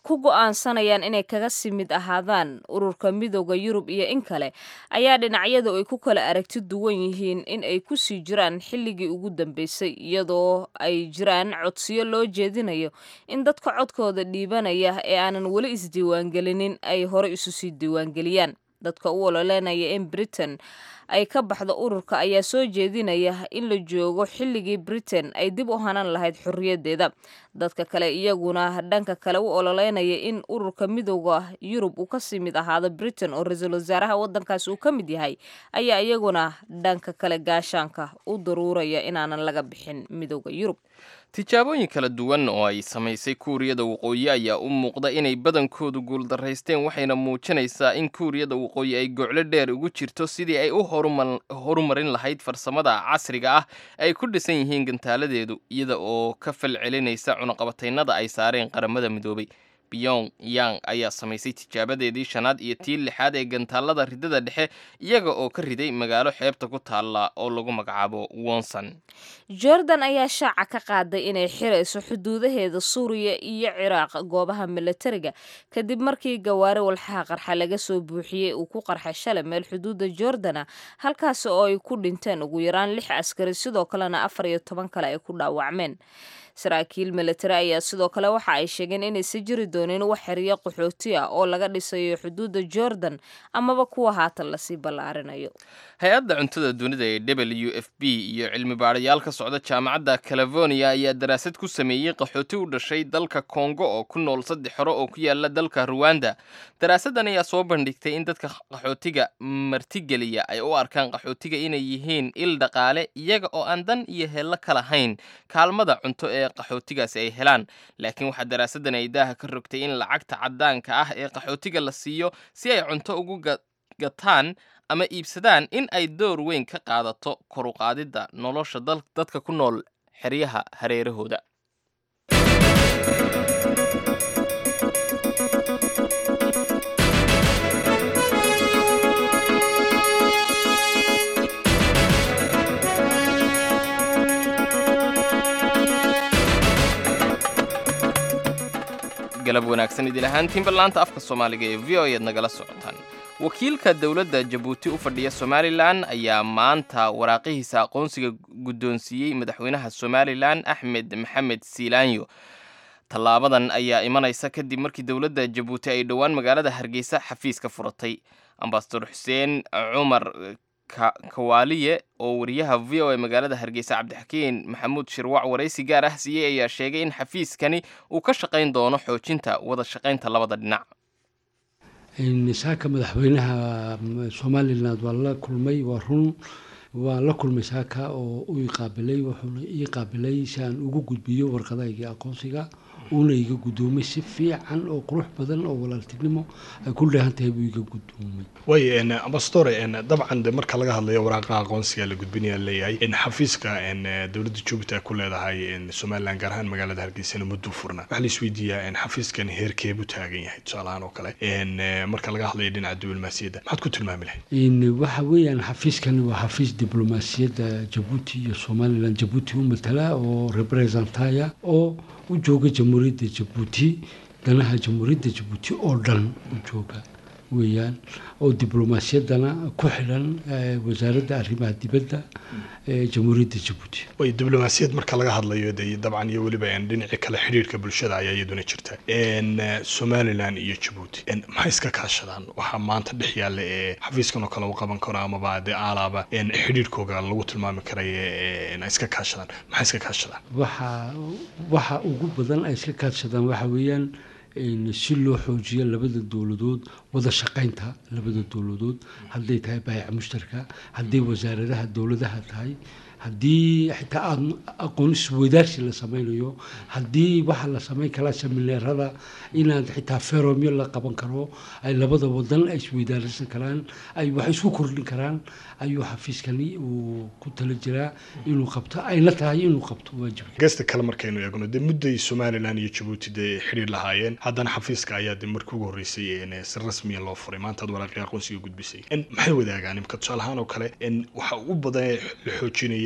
ku go-aansanayaan inay kaga sii mid ahaadaan ururka midooda yurub iyo in kale ayaa dhinacyadu ay ku kala aragti duwan yihiin in ay ku sii jiraan xilligii ugu dambeysay iyadoo ay jiraan codsiyo loo jeedinayo in dadka codkooda dhiibanaya ee aanan weli isdiiwaangelinin ay hore isu sii diiwaangeliyaan dadka u ololeynaya in britain ay ka baxdo ururka ayaa soo jeedinaya in la joogo xilligii britain ay dib u hanan lahayd xorriyaddeeda dadka kale iyaguna dhanka kale u ololeynaya in ururka midooda yurub uu kasii mid ahaado britain oo ra-iisul wasaaraha waddankaasi uu ka mid yahay ayaa iyaguna dhanka kale gaashaanka u daruuraya inaanan laga bixin midooda yurub tijaabooyin kala duwan oo ay samaysay kuuriyada waqooyi ayaa u muuqda inay badankoodu guuldaraysteen waxayna muujinaysaa in kuuriyada waqooyi ay goclo dheer ugu jirto sidii ay u horumarin lahayd farsamada casriga ah ay ku dhisan yihiin gantaaladeedu iyada oo ka fal celinaysa cunaqabataynada ay saareen qaramada midoobay biyong yang ayaa samaysay tijaabadeedii shanaad iyo tii lixaad ee gantaalada ridada dhexe iyaga oo ka riday magaalo xeebta ku taalla oo lagu magacaabo wonson jordan ayaa shaaca ka qaaday inay xirayso xuduudaheeda suuriya iyo ciraaq goobaha milatariga kadib markii gawaari walxaha qarxa laga soo buuxiyey uu ku qarxay shalay meel xuduudda jordana halkaasi oo ay ku dhinteen ugu yaraan lix askari sidoo kalena afar iyo toban kale ay ku dhaawacmeen saraakiil milatari ayaa sidoo kale waxa ay sheegeen inaysan jiri doonin wax xeriyo qaxooti ah oo laga dhisayo xuduudda jordan amaba kuwa haatan lasii ballaarinayo hay-adda cuntada dunida ee w f b iyo cilmi baadhayaal ka socda jaamacadda california ayaa daraasad ku sameeyey qaxooti u dhashay dalka kongo oo ku nool saddex hore oo ku yaala dalka ruwanda daraasaddan ayaa soo bandhigtay in dadka qaxootiga martigeliya ay u arkaan qaxootiga inay yihiin il dhaqaale iyaga oo aan dan iyo heello ka lahayn kaalmada cunto ee qaxootigaasi ay helaan laakiin waxaa daraasaddan ay daaha ka rogtay in lacagta caddaanka ah ee qaxootiga la siiyo si ay cunto ugu gataan ama iibsadaan in ay door weyn ka qaadato koruqaadidda nolosha dadka ku nool xeryaha hareerahooda galab wanaagsan idil ahaantiinba laanta afka soomaaliga ee v o eed nagala socotaan wakiilka dowladda jabuuti u fadhiya somalilan ayaa maanta waraaqihiisa aqoonsiga guddoonsiiyey madaxweynaha somalilan axmed maxamed siilaanyo tallaabadan ayaa imanaysa kadib markii dowladda jabuuti ay dhowaan magaalada hargeysa xafiis ka furatay ambasador xuseen cumar kawaaliye oo wariyaha v o e magaalada hargeysa cabdixakiin maxamuud shirwac waraysi gaar ah siiyey ayaa sheegay in xafiiskani uu ka shaqayn doono xoojinta wada shaqaynta labada dhinac saaka madaxweynaha somalilan waa la kulmay waa run waa la kulmay saaka oo u iqaabilay wuxuuna ii qaabilay si aan ugu gudbiyo warqadaygii aqoonsiga uuna iga guddoomay si fiican oo qurux badan oo walaaltinimo ay ku dheehan tahay buu iga guddoomay way ambassadore dabcan de marka laga hadlayo waraaqaha aqoonsiga la gudbinaya leeyahay xafiiska dowladda jubuuti ay ku leedahay somalilan gaar ahaan magaalada hargeysana muddo furna waxaa la isweydiiyaa xafiiskan heerkeebu taagan yahay tusaalahaan oo kale marka laga hadlayo dhinaca diblomaasiyadda maxaad ku tilmaami lahayd waxa weeyaan xafiiskani waa xafiis diblomaasiyadda jabuuti iyo somalilan jabuuti u matala oo representaya oo u jooga jamhuuriyadda jabuuti danaha jamhuuriyadda jabuuti oo dhan u jooga weeyaan oo diblomaasiyaddana ku xidhan wasaaradda arrimaha dibadda ee jamhuuriyadda jabuuti way diblomaasiyad marka laga hadlayo de dabcan iyo weliba dhinaci kale xidhiirka bulshada ayaa iyaduna jirta somalilan iyo jabuuti maxay iska kaashadaan waxaa maanta dhex yaalla ee xafiiskan oo kale u qaban karo amaba de aalaaba xidhiirkooga lagu tilmaami karaya ay iska kaashadaan maxay iska kaashadaan waxa waxa ugu badan ay iska kaashadaan waxa weeyaan si loo xoojiyo labada dowladood wada shaqaynta labada dowladood hadday tahay baayaca mushtarka hadday wasaaradaha dowladaha tahay haddii xitaa aada aqoon isweydaarsi la sameynayo haddii waxaa la sameyn karaa semineerada inaad xitaa feromyo la qaban karo ay labada wadan ay isweydaarsan karaan ay wax isku kordhin karaan ayuu xafiiskani uu ku tala jiraa inuu qabto ayna tahay inuu qabto waajibka geesta kale markaynu eegno dee mudday somalilan iyo jabuuti dee xidhiir lahaayeen haddana xafiiska ayaa de markii ugu horreysay si rasmiya loo furay maanta ad waraaqii aqoonsiga gudbisay maxay wadaagaan imka tusaale ahaan oo kale waxa ugu badan la xoojinaya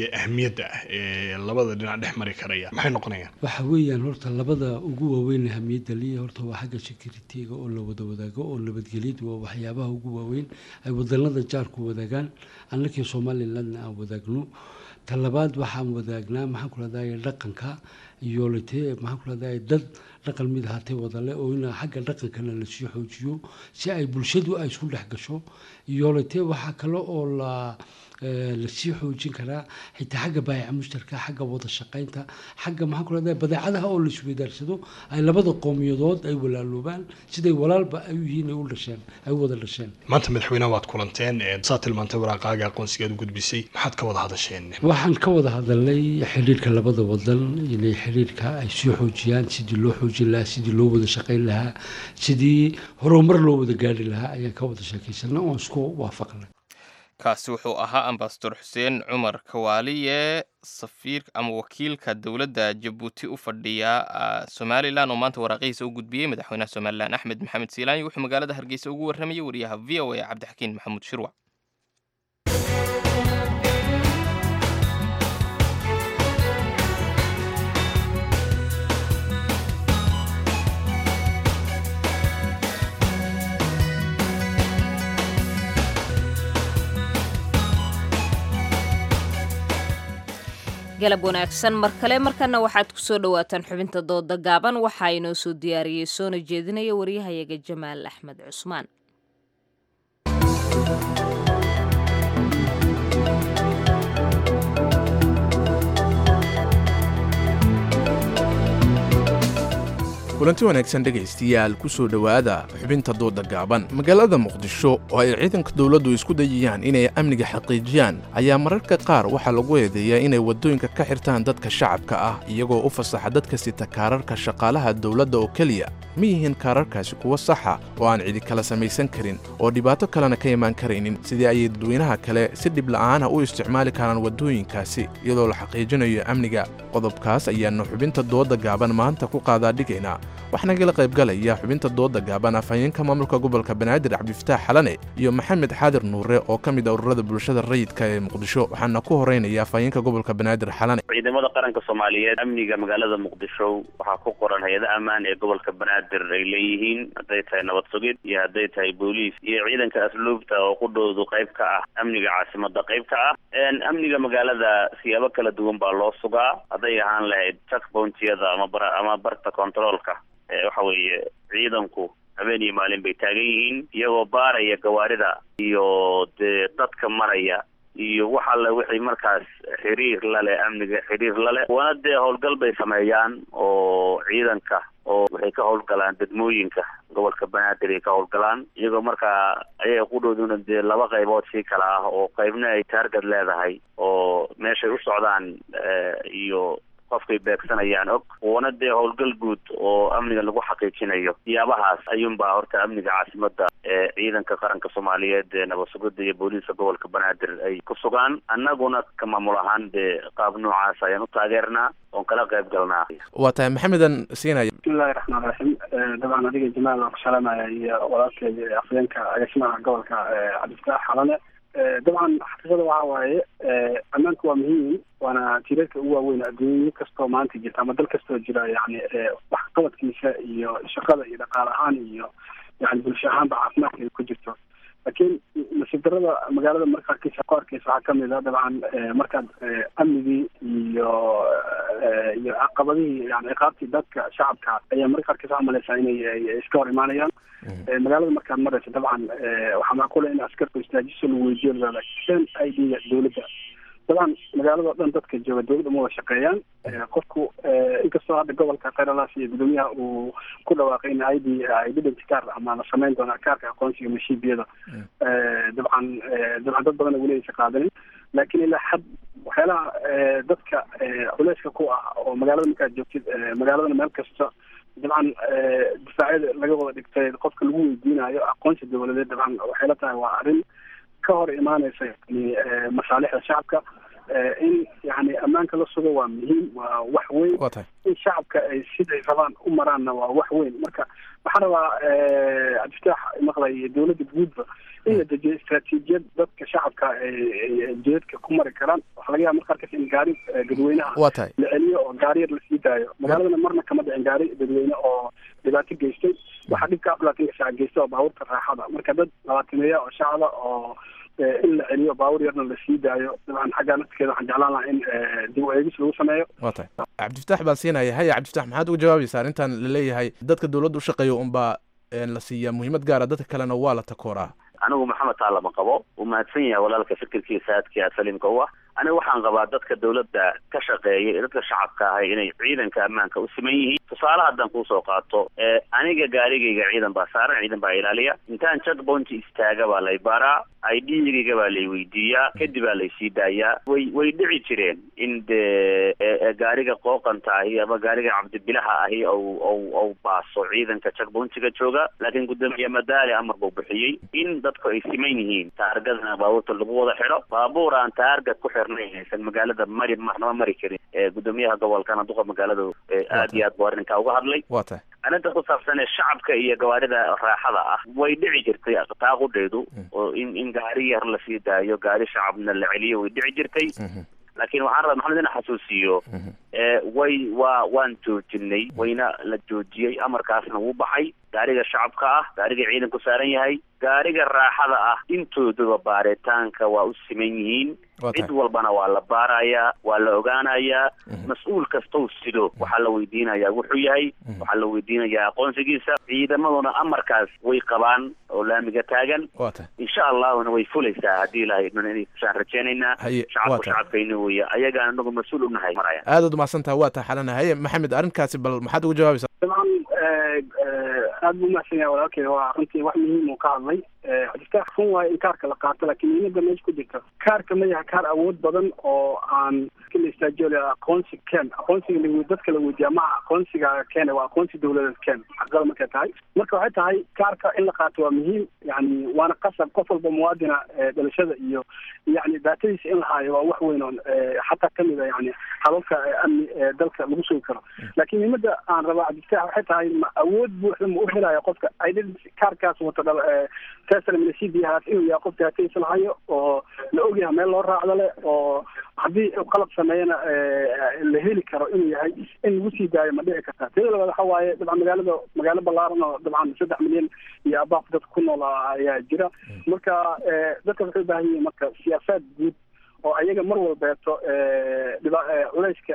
iyo ahmiyadda ah ee labada dhinac dhex mari karaya maxay noqonayaan waxa weeyaan horta labada ugu waaweyn hamiyadda liya horta waa xagga security-ga oo la wada wadaago oo nabadgelyadu waa waxyaabaha ugu waaweyn ay wadanada jaarku wadaagaan annakii somalilandna aan wadaagno talabaad waxaan wadaagnaa maxaan ku rahdaye dhaqanka iyo lite maxaan ku rahdaye dad dhaqan mid ahaatee wadale oo in xagga dhaqankana lasii xoojiyo si ay bulshadu ay isku dhex gasho iyo lite waxaa kale oo la lasii xoojin karaa xitaa xagga baayaca mushtarka xagga wada shaqaynta xagga maxaan ku rahdaye badeecadaha oo laisweydaarsado ay labada qowmiyadood ay walaaloobaan siday walaalba ay u yihiin ay u dhasheen ay u wada dhasheen maanta madaxweynaha waad kulanteen saa tilmaantay waraaqaaga aqoonsigaad u gudbisay maxaad ka wada hadasheen waxaan ka wada hadalnay xiriirka labada wadan inay xiriirka ay sii xoojiyaan sidii loo xoojin lahaa sidii loo wada shaqayn lahaa sidii horumar loo wada gaari lahaa ayaan ka wada sheekaysanay oon isku waafaqnay kaasi wuxuu ahaa ambasador xuseen cumar kawaaliye safiir ama wakiilka dowladda jabuuti u fadhiya somalilan oo maanta waraaqihiisa u gudbiyey madaxweynaha somalilan axmed maxamed siilaanyi wuxuu magaalada hargeysa ugu warramayay wariyaha v o a cabdixakiin maxamuud shirwac galab wanaagsan mar kale markana waxaad ku soo dhowaataan xubinta dooda gaaban waxaa inoo soo diyaariyey soona jeedinaya waryahayaga jamaal axmed cusmaan kulanti wanaagsan dhegaystayaal ku soo dhowaada xubinta dooda gaaban magaalada muqdisho oo ay ciidanka dowladdu isku dayayaan inay amniga xaqiijiyaan ayaa mararka qaar waxaa lagu eedeeyaa inay waddooyinka ka xirtaan dadka shacabka ah iyagoo u fasaxa dadka sita kaararka shaqaalaha dowladda oo keliya ma yihiin kaararkaasi kuwo saxa oo aan cidi kala samaysan karin oo dhibaato kalena ka imaan karaynin sidii ayay dadweynaha kale si dhib la'aana u isticmaali karaan waddooyinkaasi iyadoo la xaqiijinayo amniga qodobkaas ayaannu xubinta dooda gaaban maanta ku qaadaa dhigaynaa waxaana kala qaybgalaya xubinta dooda gaaban afhayeenka maamulka gobolka banaadir cabdifataax xalane iyo maxamed xaadir nuure oo ka mid a ururada bulshada rayidka ee muqdisho waxaana ku horeynaya afhayeenka gobolka banaadir xalane ciidamada qaranka soomaaliyeed amniga magaalada muqdisho waxaa ku qoran hay-ada ammaan ee gobolka banaadir ay leeyihiin hadday tahay nabad sugid iyo hadday tahay booliis iyo ciidanka asluubta oo qudhoodu qayb ka ah amniga caasimada qayb ka ah amniga magaalada siyaabo kala duwan baa loo sugaa hadday ahaan lahayd checkpointiyada ama bar ama barta controolka waxa weeye ciidanku habeen iyo maalin bay taagan yihiin iyagoo baaraya gawaarida iyo dee dadka maraya iyo wax alle wixii markaas xiriir lale amniga xiriir lale wana dee howlgal bay sameeyaan oo ciidanka oo waxay ka howlgalaan degmooyinka gobolka banaadir ay ka howlgalaan iyagoo markaa ayaga qudhooduna dee laba qaybood sii kala ah oo qaybna ay taargad leedahay oo meeshay u socdaan iyo qofkay beegsanayaan og wana dee howlgal guud oo amniga lagu xaqiijinayo siyaabahaas ayuunbaa horta amniga caasimada ee ciidanka qaranka soomaaliyeed ee nabad sugida iyo booliiska gobolka banaadir ay ku sugaan annaguna ka maamul ahaan dee qaab noocaas ayaan u taageernaa oon kala qayb galnaa waa tahay maxamedan siinaya bismillahi raxmaan raxiim dabcan adiga jamaal waan ku salaamaya iyo walaalkeeda afhayeenka agaasimaha gobolka cabdifataax xalane dabcan xaqiiqada waxa waaye ammaanku waa muhiim waana tiirarka ugu waaweyn adduunya kastoo maanta jirta ama dal kastoo jira yani wax qabadkiisa iyo shaqada iyo dhaqaale ahaan iyo yani bulsho ahaanba caafimaadkeeda ku jirto laakiin nasiib darada magaalada marka arkeysa ku arkeysa waxaa kamid a dabcan markaad amnigii iyo iyo caqabadihii yani ciqaabtii dadka shacabka ayaa marka arkeysa waxaa maleysaa inay iska hor imaanayaan magaalada markaad mareysa dabcan waxaa macquula in askarku istaajiso lagu weydiyo laakiin i d-ga dowladda dabcan magaalada o dhan dadka jooga dowladda uma wada shaqeeyaan qofku inkastoo hadda gobolka khayralas iyo gudoomiyaha uu ku dhawaaqay in i d identity card ama la sameyn doona kaarka aqoonsiga mashiibiyada dabcan dabcan dad badan weli aysa qaadanin laakiin ilaa xad waxyaalaha dadka culeyska ku ah oo magaalada markaad joogtid magaaladana meel kasta dabcan difaacyada laga wada dhigtay qofka lagu weydiinayo aqoonsi dowladeed dabcan waxay la tahay waa arrin ka hor imaaneysa yani masaalixda shacabka in yani ammaanka la sugo waa muhiim waa wax weyn waa tahay in shacabka ay siday rabaan u maraanna waa wax weyn marka waxaan rabaa cabdifataax maqlay iyo dowladda guudba in la dejiyo istaraatiijiyad dadka shacabka ay jeedka ku mari karaan waxaa laga yaaba marka qaarkaas in gaari dadweynaha waa tahay la celiyo oo gaari yar lasii daayo magaaladana marna kama dhicin gaari dadweyne oo dhibaato geystay waxaa dhibka afar labaatanka saac geysta oo baabuurta raaxada marka dad labaatameeya oo shacaba oo in la celiyo baabuur yarna lasii daayo dabcan xaggaa nafskeeda waxaan jeclaan lahaa in dib u eegis lagu sameeyo waa tahay cabdifataax baan siinaya haya cabdifataax maxaad uga jawaabaysaa arrintan laleeyahay dadka dowladda u shaqeeya unbaa la siiyaa muhiimad gaara dadka kalena waa la takooraa anigu maxamed taa lama qabo uu mahadsan yahay walaalka fikirkiisa aadkii aad saliimka u ah aniga waxaan qabaa dadka dowladda ka shaqeeya ee dadka shacabka ahay inay ciidanka ammaanka u siman yihiin tusaale haddaan kuusoo qaato aniga gaarigayga ciidan baa saaran ciidan baa ilaaliya intaan checkpoint istaaga baa lay baraa idgayga baa lay weydiiyaa kadib baa laysii daayaa way way dhici jireen in dee gaariga qooqanta ahi ama gaariga cabdibilaha ahi ou ou ou baaso ciidanka checkpointiga jooga laakiin guddoomiye madaali amar buu bixiyey in dadku ay siman yihiin taargadana baabuurta lagu wada xidho baabuur aan taargad ku xirnayn aysan magaalada mari marnaba mari karin gudoomiyaha gobolkana duqa magaalada aad iyo aad buu arrinkaa uga hadlay waa tahay arrinta ku saabsan ee shacabka iyo gawaarida raaxada ah way dhici jirtay taaqudheedu oo in in gaari yar lasii daayo gaari shacabna la celiyo way dhici jirtay laakiin waxaan rabaa maxamed ina xasuusiyo way waa waan joojinay wayna la joojiyey amarkaasna wuu baxay gaariga shacabka ah gaariga ciidanku saaran yahay gaariga raaxada ah intooduba baaritaanka waa u siman yihiin cid walbana waa la baarayaa waa la ogaanayaa mas-uul kastou sido waxaa la weydiinayaa wuxuu yahay waxaa la weydiinayaa aqoonsigiisa ciidamaduna amarkaas way qabaan oo laamiga taagan insha allahuna way fulaysaa haddii ilahay idmana inay kusaan rajeynaynaa shacabku shacabkayna weeye ayagaan anagu mas-uul unahay maraya aadaad umahadsantaha waa taa xalana haye maxamed arrinkaasi bal maxaad uga jawaabaysaa dabcan aad buu umahadsan yahay walaalkey waa runtii wax muhiim uu ka hadlay cabdifataax run waayo in kaarka la qaato laakiin muhiimada meesha ku jirta kaarka ma yahay kaar awood badan oo aan la istaajiyo aqoonsi ken aqoonsiga la dadka la weydiiya maha aqoonsiga keene waa aqoonsi dowladeed ken xaqada markay tahay marka waxay tahay kaarka in la qaato waa muhiim yani waana qasab qof walba muwaadina dhalashada iyo yani daatadiisa in la haayo waa wax weyn oon xataa kamid a yani hababka amni ee dalka lagu sugi karo laakiin muhiimada aan rabaa cabdifataax waxay tahay ma awood buuxda ma u helayo qofka identity kaarkaas wato dhal teslamnasibiyahaas inuu yahay qof daatadiisa la hayo oo la ogyahay meel loo raacdo leh oo haddii qalab sameeyana la heli karo inuu yahay in lagu sii daayo ma dhici karta teeda labaad waxa waaye dabcan magaalada magaalo ballaaran oo dabcan saddex milyan iyo abaaf dad ku nool ayaa jira marka dadka waxay u baahan yihiin marka siyaasaad guud oo ayaga mar walbeeto dhiba culayska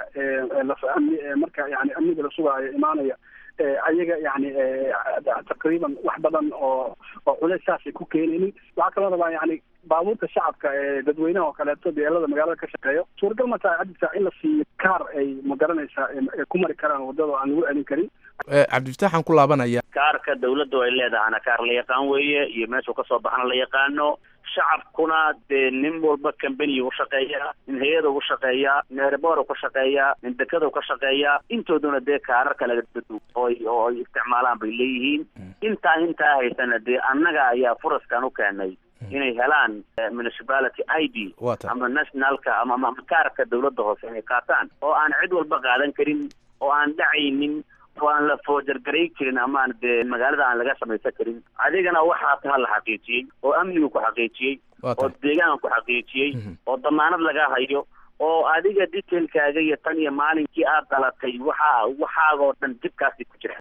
amni marka yani amniga la sugaayo imaanaya ayaga yani taqriiban wax badan oo oo culays saasay ku keenaynin waxaa kaloo rabaa yani baabuurta shacabka ee dadweynaha oo kaleeto beelada magaalada ka shaqeeyo suuragal ma tahay cadisa in la siiyo kaar ay ma garanaysaa ku mari karaan wadada aan lagu celin karin cabdifataaxaan ku laabanaya kaarka dawladdu ay leedahana kaar la yaqaan weeye iyo meeshuu kasoo baxana la yaqaano shacabkuna dee nin walba cambany u shaqeeyaa nin hay-ada u shaqeeyaa nin erebor ka shaqeeyaa nin dekada ka shaqeeyaa intooduna dee kaarar kale oo oo ay isticmaalaan bay leeyihiin intaa intaa haysana dee annaga ayaa furaskan u keenay inay helaan municipality i d ama nationalka ama ama kaarka dawladda hoose inay qaataan oo aan cid walba qaadan karin oo aan dhacaynin oo aan la foojargaray karin ama aan dee magaalada aan laga samaysan karin adigana waxaa taha la xaqiijiyey oo amnigu ku xaqiijiyey oo deegaanka ku xaqiijiyey oo damaanad laga hayo oo adiga detailkaaga iyo tan iyo maalinkii aad dhalatay waxaa waxaagoo dhan dibkaasi ku jira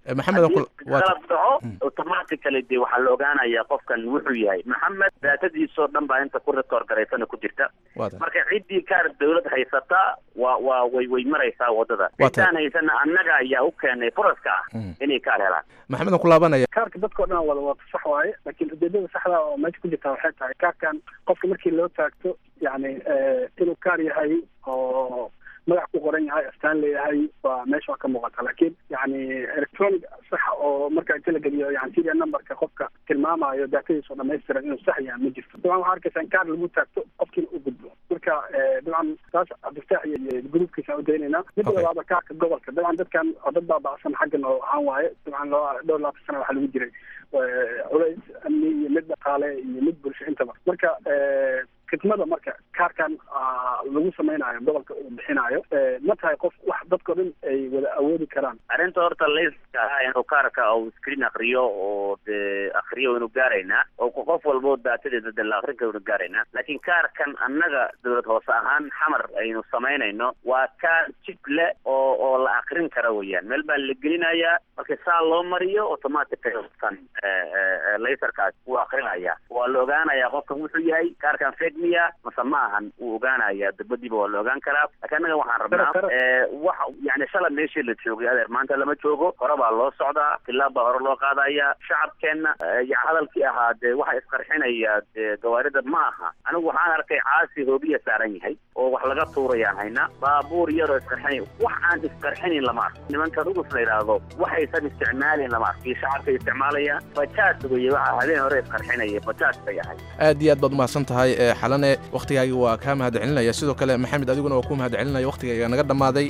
qalab dhaco automatically dee waxaa la ogaanayaa qofkan wuxuu yahay maxamed daatadiisoo dhan baa inta ku record garaysana ku jirta marka ciddii kaar dawlad haysata waa waa way way maraysaa wadada ciddaan haysana annaga ayaa u keenay furaska ah inay kaar helaan maxamedan ku laabanaya kaarka dadka o dhan wada wata sax waaye laakiin ujeedada saxda oo meesha ku jirta waxay tahay kaarkan qofka markii loo taagto yani inuu kaar yahay oo magac ku qoran yahay astaan leeyahay waa meesha waa ka muuqata laakiin yani electronic sax oo marka inta la geliyo yani serial numberka qofka tilmaamayo daatadiisa oo dhamaystiran inuu sax yahay ma jirto dabcan waxaa arkaysa in kaar lagu taagto qofkiina u gudbo marka dabcan taas cabdifataax iyo gruubkiisa aan udaynayna midda labaada kaarka gobolka dabcan dadkan oo dad baabacsan xaggan oo ahaan waaye dabcan loo dhowr labaatan sana waxaa lagu jiray culays amni iyo mid dhaqaale iyo mid bulsho intaba marka khidmada marka kaarkan lagu samaynayo gobolka uu bixinayo ma tahay qof wax dadkao dhan ay wada awoodi karaan arrinta horta layska ah inuu kaarka uu screen akriyo oo dee akriyo waynu gaaraynaa oo qof walbo daatadeeda de la akrin karo waynu gaaraynaa laakiin kaarkan annaga dowlad hoose ahaan xamar aynu samaynayno waa kaar jib le oo oo la akrin kara weeyaan meel baa la gelinayaa marka saa loo mariyo automatic kan laserkaas wuu akrinaya waa la ogaanayaa qofkan wuxuu yahay kaarkan fake miya mase ma ahan wuu ogaanaya dabadiiba waa la ogaan karaa laakiin annaga waxaan rabnaa wax yani shala meeshii la joogay adeer maanta lama joogo hore baa loo socdaa tilaab baa hore loo qaadaya shacabkeenna ya hadalkii ahaa dee waxa isqarxinaya dee gawaarida ma aha anigu waxaan arkay caasi hoobiya saaran yahay oo wax laga tuurayaan hayna baabuur yaroo isqarxinay wax aan isqarxinin lama arko nimankan ugus la yidhaahdo waxaysan isticmaalin lama arko iyo shacabkay isticmaalayaan bajaaj weye waxa habeen hore isqarxinaya bajaaj bay ahay aad iyo aad baad umahadsan tahay ee xalane wakhtigaaga waa kaa mahad celinaya sidoo kale maxamed adiguna waa ku mahad celinaya wakhtigayga naga dhammaaday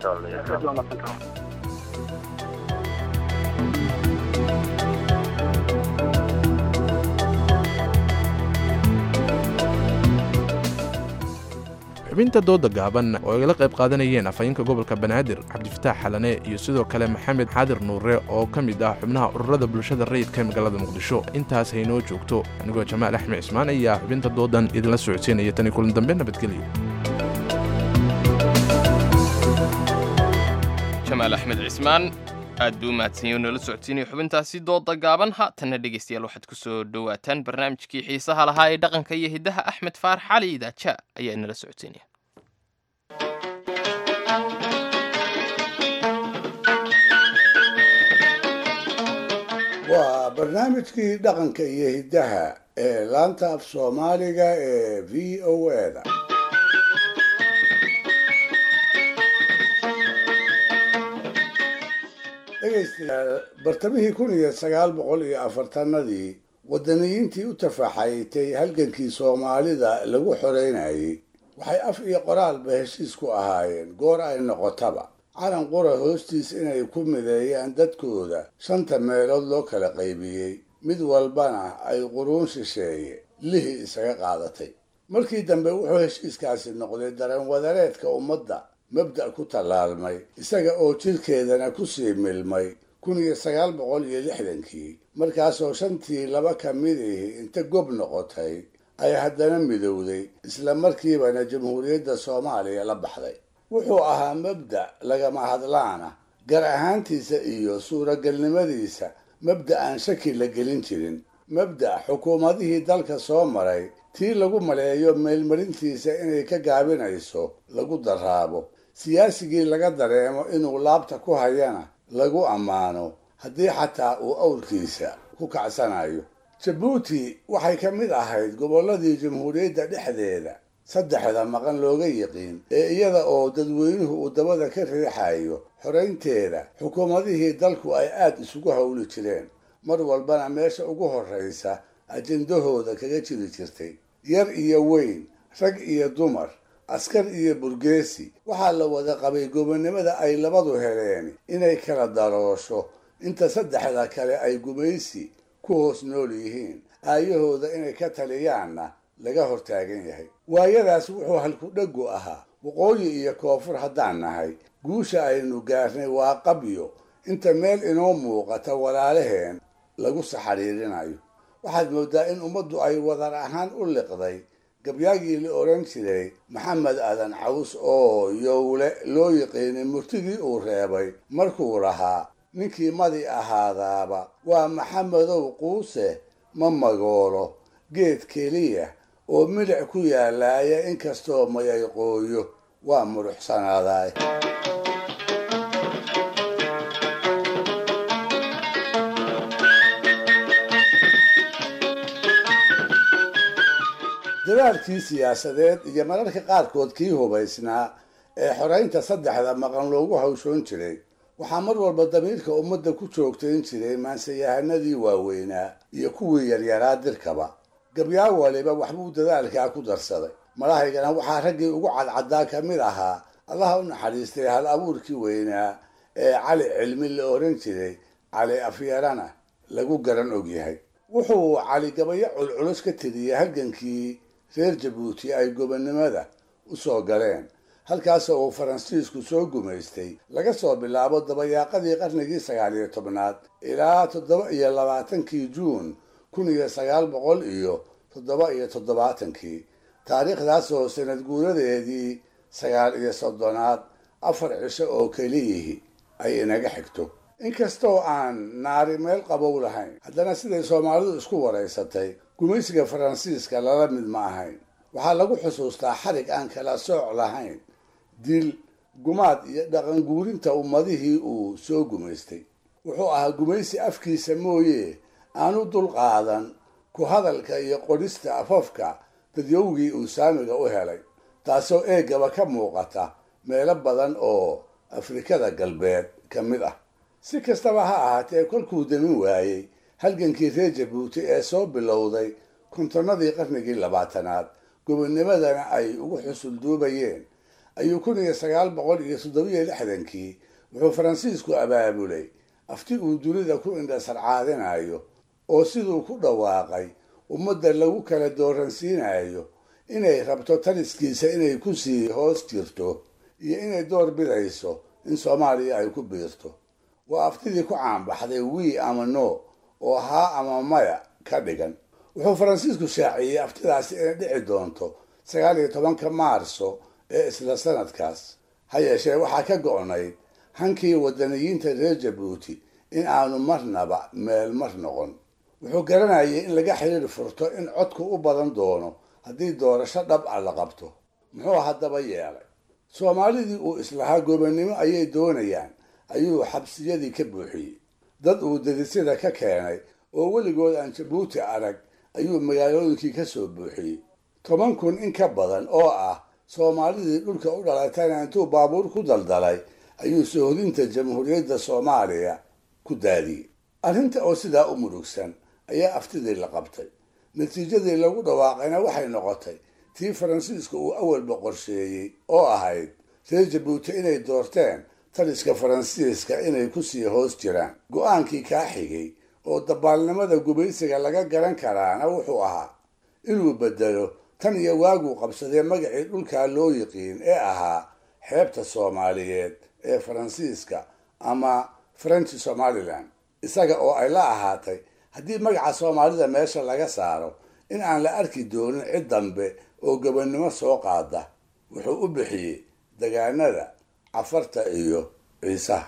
xubinta dooda gaaban oo ay la qayb qaadanayeen afhayeenka gobolka banaadir cabdifataax xalane iyo sidoo kale maxamed xaadir nuure oo ka mid ah xubnaha ururada bulshada rayidka ee magaalada muqdisho intaas haynoo joogto anigoo jamaal axmed cismaan ayaa xubinta doodan idinla socodsiinaya tani kulan dambe nabadgelyo jamaal axmed cismaan aad buu u mahadsanyahy nala socodsiinaya xubintaasi dooda gaaban haatanna dhegaystayaal waxaad ku soo dhowaataan barnaamijkii xiisaha lahaa ee dhaqanka iyo hiddaha axmed faarax cali idaaja ayaa inala socodsiinaya waa barnaamijkii dhaqanka iyo hiddaha ee laanta af soomaaliga ee v o eda dhegaystayaal bartamihii kun iyo sagaal boqol iyo afartanadii waddaniyiintii u tafaxaytay halgankii soomaalida lagu xoreynayay waxay af iyo qoraalba heshiis ku ahaayeen goor ay noqotaba calan qura hoostiis inay ku mideeyaan dadkooda shanta meelood loo kala qaybiyey mid walbana ay quruun shisheeye lihi isaga qaadatay markii dambe wuxuu heshiiskaasi noqday dareen wadareedka ummadda mabda' ku tallaalmay isaga oo jidhkeedana ku sii milmay kun iyo sagaal boqol iyo lixdankii markaasoo shantii laba ka midihi inta gob noqotay ay haddana midowday isla markiibana jamhuuriyadda soomaaliya la baxday wuxuu ahaa mabda' lagama hadlaana gar ahaantiisa iyo suuragelnimadiisa mabda' aan shaki la gelin jirin mabda' xukuumadihii dalka soo maray tii lagu maleeyo meelmarintiisa inay ka gaabinayso lagu daraabo siyaasigii laga dareemo inuu laabta ku hayana lagu ammaano haddii xataa uu awrkiisa ku kacsanayo jabuuti waxay ka mid ahayd gobolladii jamhuuriyadda dhexdeeda saddexda maqan looga yiqiin ee iyada oo dadweynuhu uu dabada ka riixayo xoraynteeda xukuumadihii dalku ay aad isugu howli jireen mar walbana meesha ugu horraysa ajendahooda kaga jiri jirtay yar iyo weyn rag iyo dumar askar iyo burgeesi waxaa la wada qabay gobonnimada ay labadu heleen inay kala daroosho inta saddexda kale ay gumaysi ku hoos nool yihiin aayahooda inay ka taliyaanna laga hortaagan yahay waayadaas wuxuu halkudhegu ahaa waqooyi iyo koonfur haddaan nahay guusha aynu gaarnay waa qabyo inta meel inoo muuqata walaalaheen lagu saxariirinayo waxaad mooddaa in ummaddu ay wadar ahaan u liqday gabyaagii la odhan jiray maxamed aadan caws oo yowle loo yiqiinay murtidii uu reebay markuu lahaa ninkii madi ahaadaaba waa maxamedow quuse ma magoolo geed keliya oo milic ku yaalaaya inkastoo mayay qooyo waa muruxsanaaday dadaalkii siyaasadeed iyo mararka qaarkood kii hubaysnaa ee xoraynta saddexda maqan loogu hawshoon jiray waxaa mar walba damiirka ummadda ku joogtayn jiray maanseyahanadii waaweynaa iyo kuwii yaryaraa dirkaba gabyaa waliba waxbuu dadaalkaa ku darsaday malahaygana waxaa raggii ugu cadcaddaa ka mid ahaa allaha u naxariistay hal abuurkii weynaa ee cali cilmi la oran jiray cali afyarana lagu garan ogyahay wuxuu cali gabayo culculus ka tiriyey halgankii reer jabuuti ay gobonnimada u soo galeen halkaasoo uu faransiisku soo gumaystay laga soo bilaabo dabayaaqadii qarnigii sagaal iyo tobnaad ilaa toddoba iyo labaatankii juun kun iyo sagaal boqol iyo toddoba iyo toddobaatankii taariikhdaas oo sanad guuradeedii sagaal iyo soddonaad afar cisho oo keliyihii ay inaga xigto inkastoo aan naari meel qabow lahayn haddana siday soomaalidu isku waraysatay gumaysiga faransiiska lala mid ma ahayn waxaa lagu xusuustaa xarig aan kala sooc lahayn dil gumaad iyo dhaqan guurinta ummadihii uu soo gumaystay wuxuu ahaa gumaysi afkiisa mooye aanu dul qaadan ku hadalka iyo qodhista afafka dadyowgii uu saamiga u helay taasoo eegaba ka muuqata meelo badan oo afrikada galbeed ka mid ah si kastaba ha ahaatee kolkuu damin waayey halgankii reer jabuuti ee soo bilowday kontonnadii qarnigii labaatanaad gobonnimadana ay ugu xusul duubayeen ayuu kun iyo sagaal boqol iyo toddobiyo lixdankii wuxuu faransiisku abaabulay afti uu dunida ku indhasarcaadinayo oo siduu ku dhawaaqay ummadda lagu kala dooransiinayo inay rabto taliskiisa inay ku sii hoos jirto iyo inay door bidayso in soomaaliya ay ku biirto waa aftidii ku caanbaxday wii ama no oo haa ama maya ka dhigan wuxuu faransiisku shaaciyey aftidaasi inay dhici doonto sagaal iyo tobanka maarso ee isla sanadkaas ha yeeshee waxaa ka go'nayd hankii wadaniyiinta reer jabuuti in aanu marnaba meel mar noqon wuxuu garanayay in laga xiriir furto in codku u badan doono haddii doorasho dhab ah la qabto muxuu haddaba yeelay soomaalidii uu islahaa gobonnimo ayay doonayaan ayuu xabsiyadii ka buuxiyey dad uu dadisyada ka keenay oo weligood aan jabuuti arag ayuu magaalooyinkii ka soo buuxiyey toban kun in ka badan oo ah soomaalidii dhulka u dhalatayna intuu baabuur ku daldalay ayuu soohodinta jamhuuriyadda soomaaliya ku daadiyey arrinta oo sidaa u murugsan ayaa aftidii la qabtay natiijadii lagu dhawaaqayna waxay noqotay tii faransiiska uu awalba qorsheeyey oo ahayd reer jabuuti inay doorteen taliska faransiiska inay kusii hoos jiraan go-aankii kaa xigay oo dabaalnimada gumaysiga laga garan karaana wuxuu ahaa inuu bedelo tan iyo waaguu qabsadee magacii dhulkaa loo yiqiin ee ahaa xeebta soomaaliyeed ee faransiiska ama french somalilan isaga oo ay la ahaatay haddii magaca soomaalida meesha laga saaro in aan la arki doonin cid dambe oo gobonnimo soo qaada wuxuu u bixiyey degaanada cafarta iyo ciisaha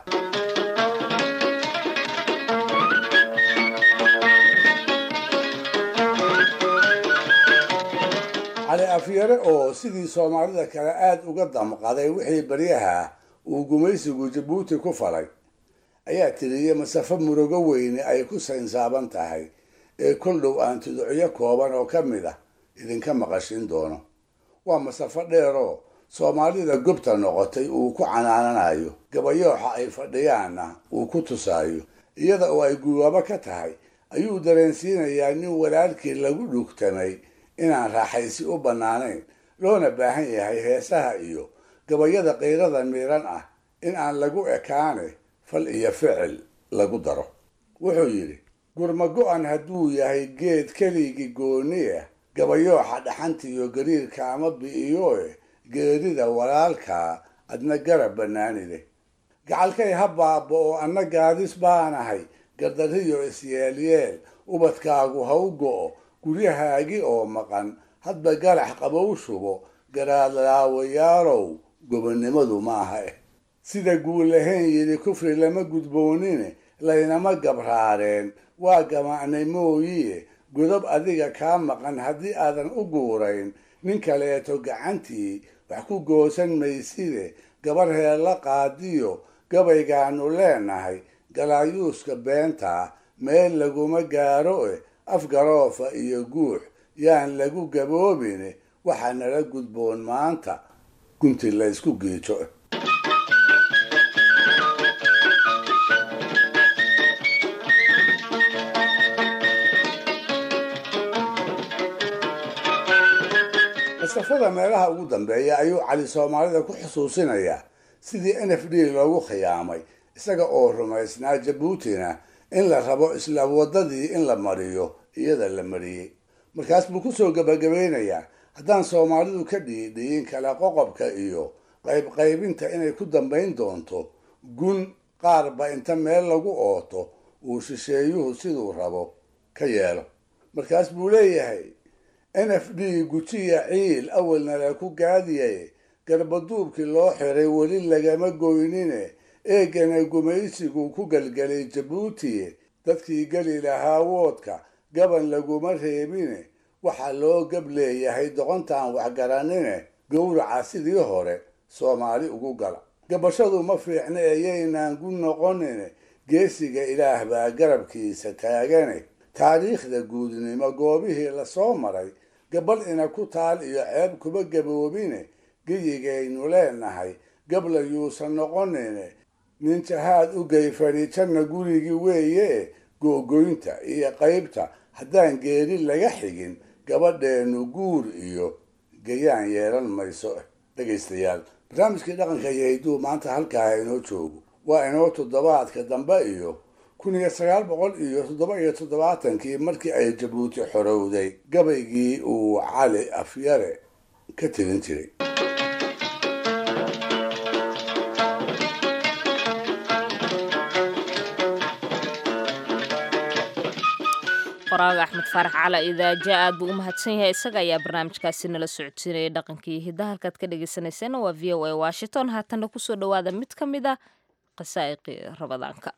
cali afyare oo sidii soomaalida kale aada uga damqaday wixii baryaha uu gumaysigu jabuuti ku falay ayaa tiriyey masafo murugo weyne ay ku saynsaaban tahay ee kol dhow aan tuducyo kooban oo ka mid ah idinka maqashin doono waa masafo dheeroo soomaalida gobta noqotay uu ku canaananayo gabayooxa ay fadhiyaanna uu ku tusaayo iyada oo ay guwaabo ka tahay ayuu dareensiinayaa nin walaalkii lagu dhugtamay inaan raaxaysi u bannaanayn loona baahan yahay heesaha iyo gabayada qiyrada miidhan ah in aan lagu ekaane fal iyo ficil lagu daro wuxuu yidhi gurma go-an hadduu yahay geed keligii gooni ah gabayooxa dhaxanta iyo gariirka ama bi'iyoe geerida walaalkaa adna garab bannaani leh gacalkay ha baaba oo anna gaadis baanahay gardariyo isyeel-yeel ubadkaagu ha u go'o guryahaagi oo maqan hadba galax qabow shubo garaadlaawayaalow gobonnimadu ma aha eh sida guulahayn yidhi kufri lama gudboonine laynama gabraareen waa gamacnay mooyiye godob adiga kaa maqan haddii aadan u guurayn nin kaleeto gacantii wax ku goosan mayside gabar heella qaadiyo gabaygaanu leenahay galaayuuska beentaa meel laguma gaaro eh afgaroofa iyo guux yaan lagu gaboobine waxaa nala gudboon maanta gunti la ysku giijo masafada meelaha ugu dambeeya ayuu cali soomaalida ku xusuusinayaa sidii n f d loogu khiyaamay isaga oo rumaysnaa jabuutina in la rabo isla waddadii in la mariyo iyada la mariyey markaas buu kusoo gabagabeynayaa haddaan soomaalidu ka dhiidhiyin kala qoqobka iyo qaybqaybinta inay ku dambayn doonto gun qaarba inta meel lagu ooto uu shisheeyuhu siduu rabo ka yeelo markaas buu leeyahay n f d gujiya ciil awalna la ku gaadiyay garbaduubkii loo xiray weli lagama goynine eegana gumaysigu ku gelgelay jabuuti dadkii geli lahaa woodka gaban laguma reebine waxaa loo gab leeyahay doqontaan waxgaranine gowraca sidii hore soomaali ugu gala gabashadu ma fiicna eeyaynaan gu noqonine geesiga ilaah baa garabkiisa taagane taariikhda guudnimo goobihii lasoo maray gabal ina ku taal iyo ceeb kuba gaboobine geyigaynu leenahay gabla yuusan noqonine nin jahaad u gey fadhiijanna gurigii weeye googoynta iyo qaybta haddaan geeri laga xigin gabadheennu guur iyo gayaan yeelan mayso dhegaystayaal barnaamijkii dhaqanka iyo hidduu maanta halkaa inoo joogo waa inoo toddobaadka dambe iyo kun iyo sagaal boqol iyo toddoba iyo toddobaatankii markii ay jabuuti xorowday gabaygii uu cali afyare ka tirin jiray qoraaga axmed faarax cala idaaja aad buu u mahadsan yahay isaga ayaa barnaamijkaasi nala socodsiinayay dhaqankii hiddaha halkaad ka dhagaysanayseen waa v o a washington haatanna kusoo dhowaada mid ka mid a qasaa'iqii rabadaanka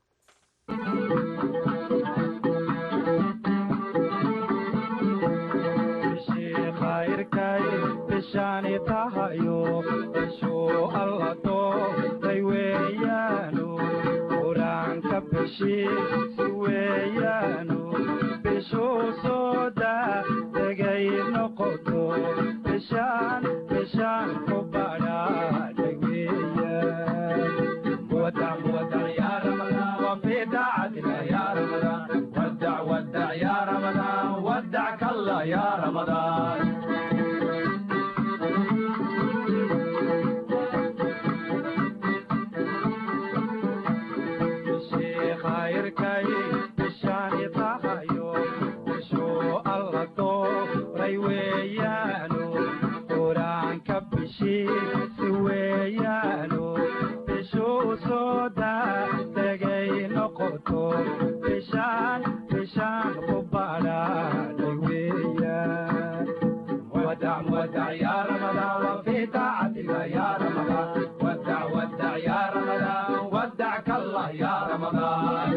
bishaani tahayo bishuu alla doortay weeyaanu qur-aanka bishiisi weeyaanu bishuu soo daa tegay noqoto bishaan bishaan ku badhaadhay weeyaan wadac wadac yaa ramadaan wafii daacadina yaa ramadaan wadac wadac yaa ramadaan wadac kalla yaa ramadaan khayrkay bishaani tahayo bishuu alla dooray weeyaanu qur-aanka bishiisi weeyaanu bishuu soo daa tegay noqoto bishaan bishaan ku badhaadhay weeyaan wadac wadac yaa ramadaan wafii daacatika yaa ramadaan wadac wadac yaa ramadaan wadac kallah yaa ramadaan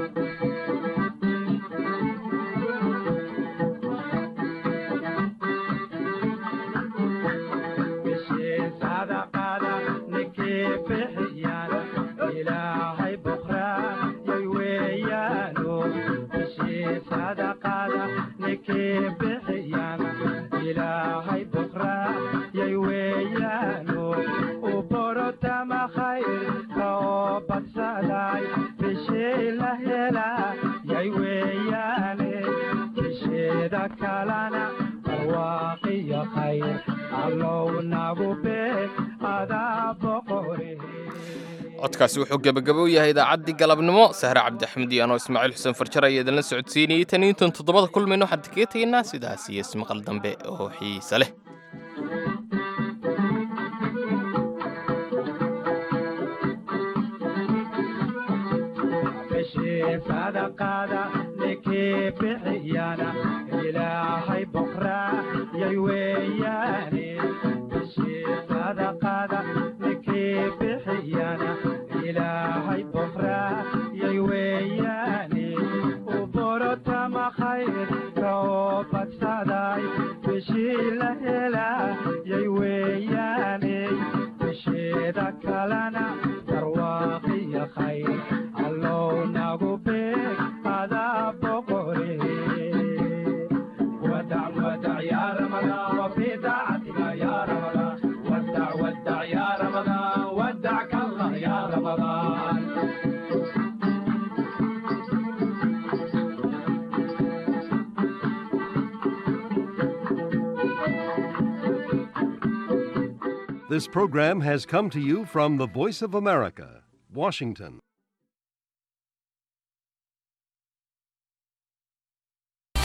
bishii sadaqada ninkii bixiyana ilaahay bukrayay weeyaano bishii sadaqada ninkii bixiyana ilaahay bukrayay weeyaano u borotama khayrka oo badsaday bishii la helayay weeyaane bisheeda kalana barwaaqiyo khayr allow nagu beeg adaa boqore codkaasi wuxuu gebagabow yahay idaacaddii galabnimo sahre cabdixmed iyo anoo ismaaciil xuseen farjar ayaa idinla socodsiinayey tan intan toddobada kulmayno waxaan kaga tegaynaa sidaas iyo ismaqal dambe oo xiise leh bishii sadaqada ninkii bixiyana ilaahay boqrayay weeyaane bishii sadaqada ninkii bixiyana ilaahay boqrayay weeyaane u borotama khayrka oo badsaday bishii la helayay weeyaane bisheeda kalena barwaaqiyo khayr allow nagu beeg adaa boqore wadac wadac yaa ramadaan wafii daacatika yaa ramadaan wadac wadac yaa ramadaan wadac kallah yaa ramadaan This program has come to you from the Voice of America, Washington.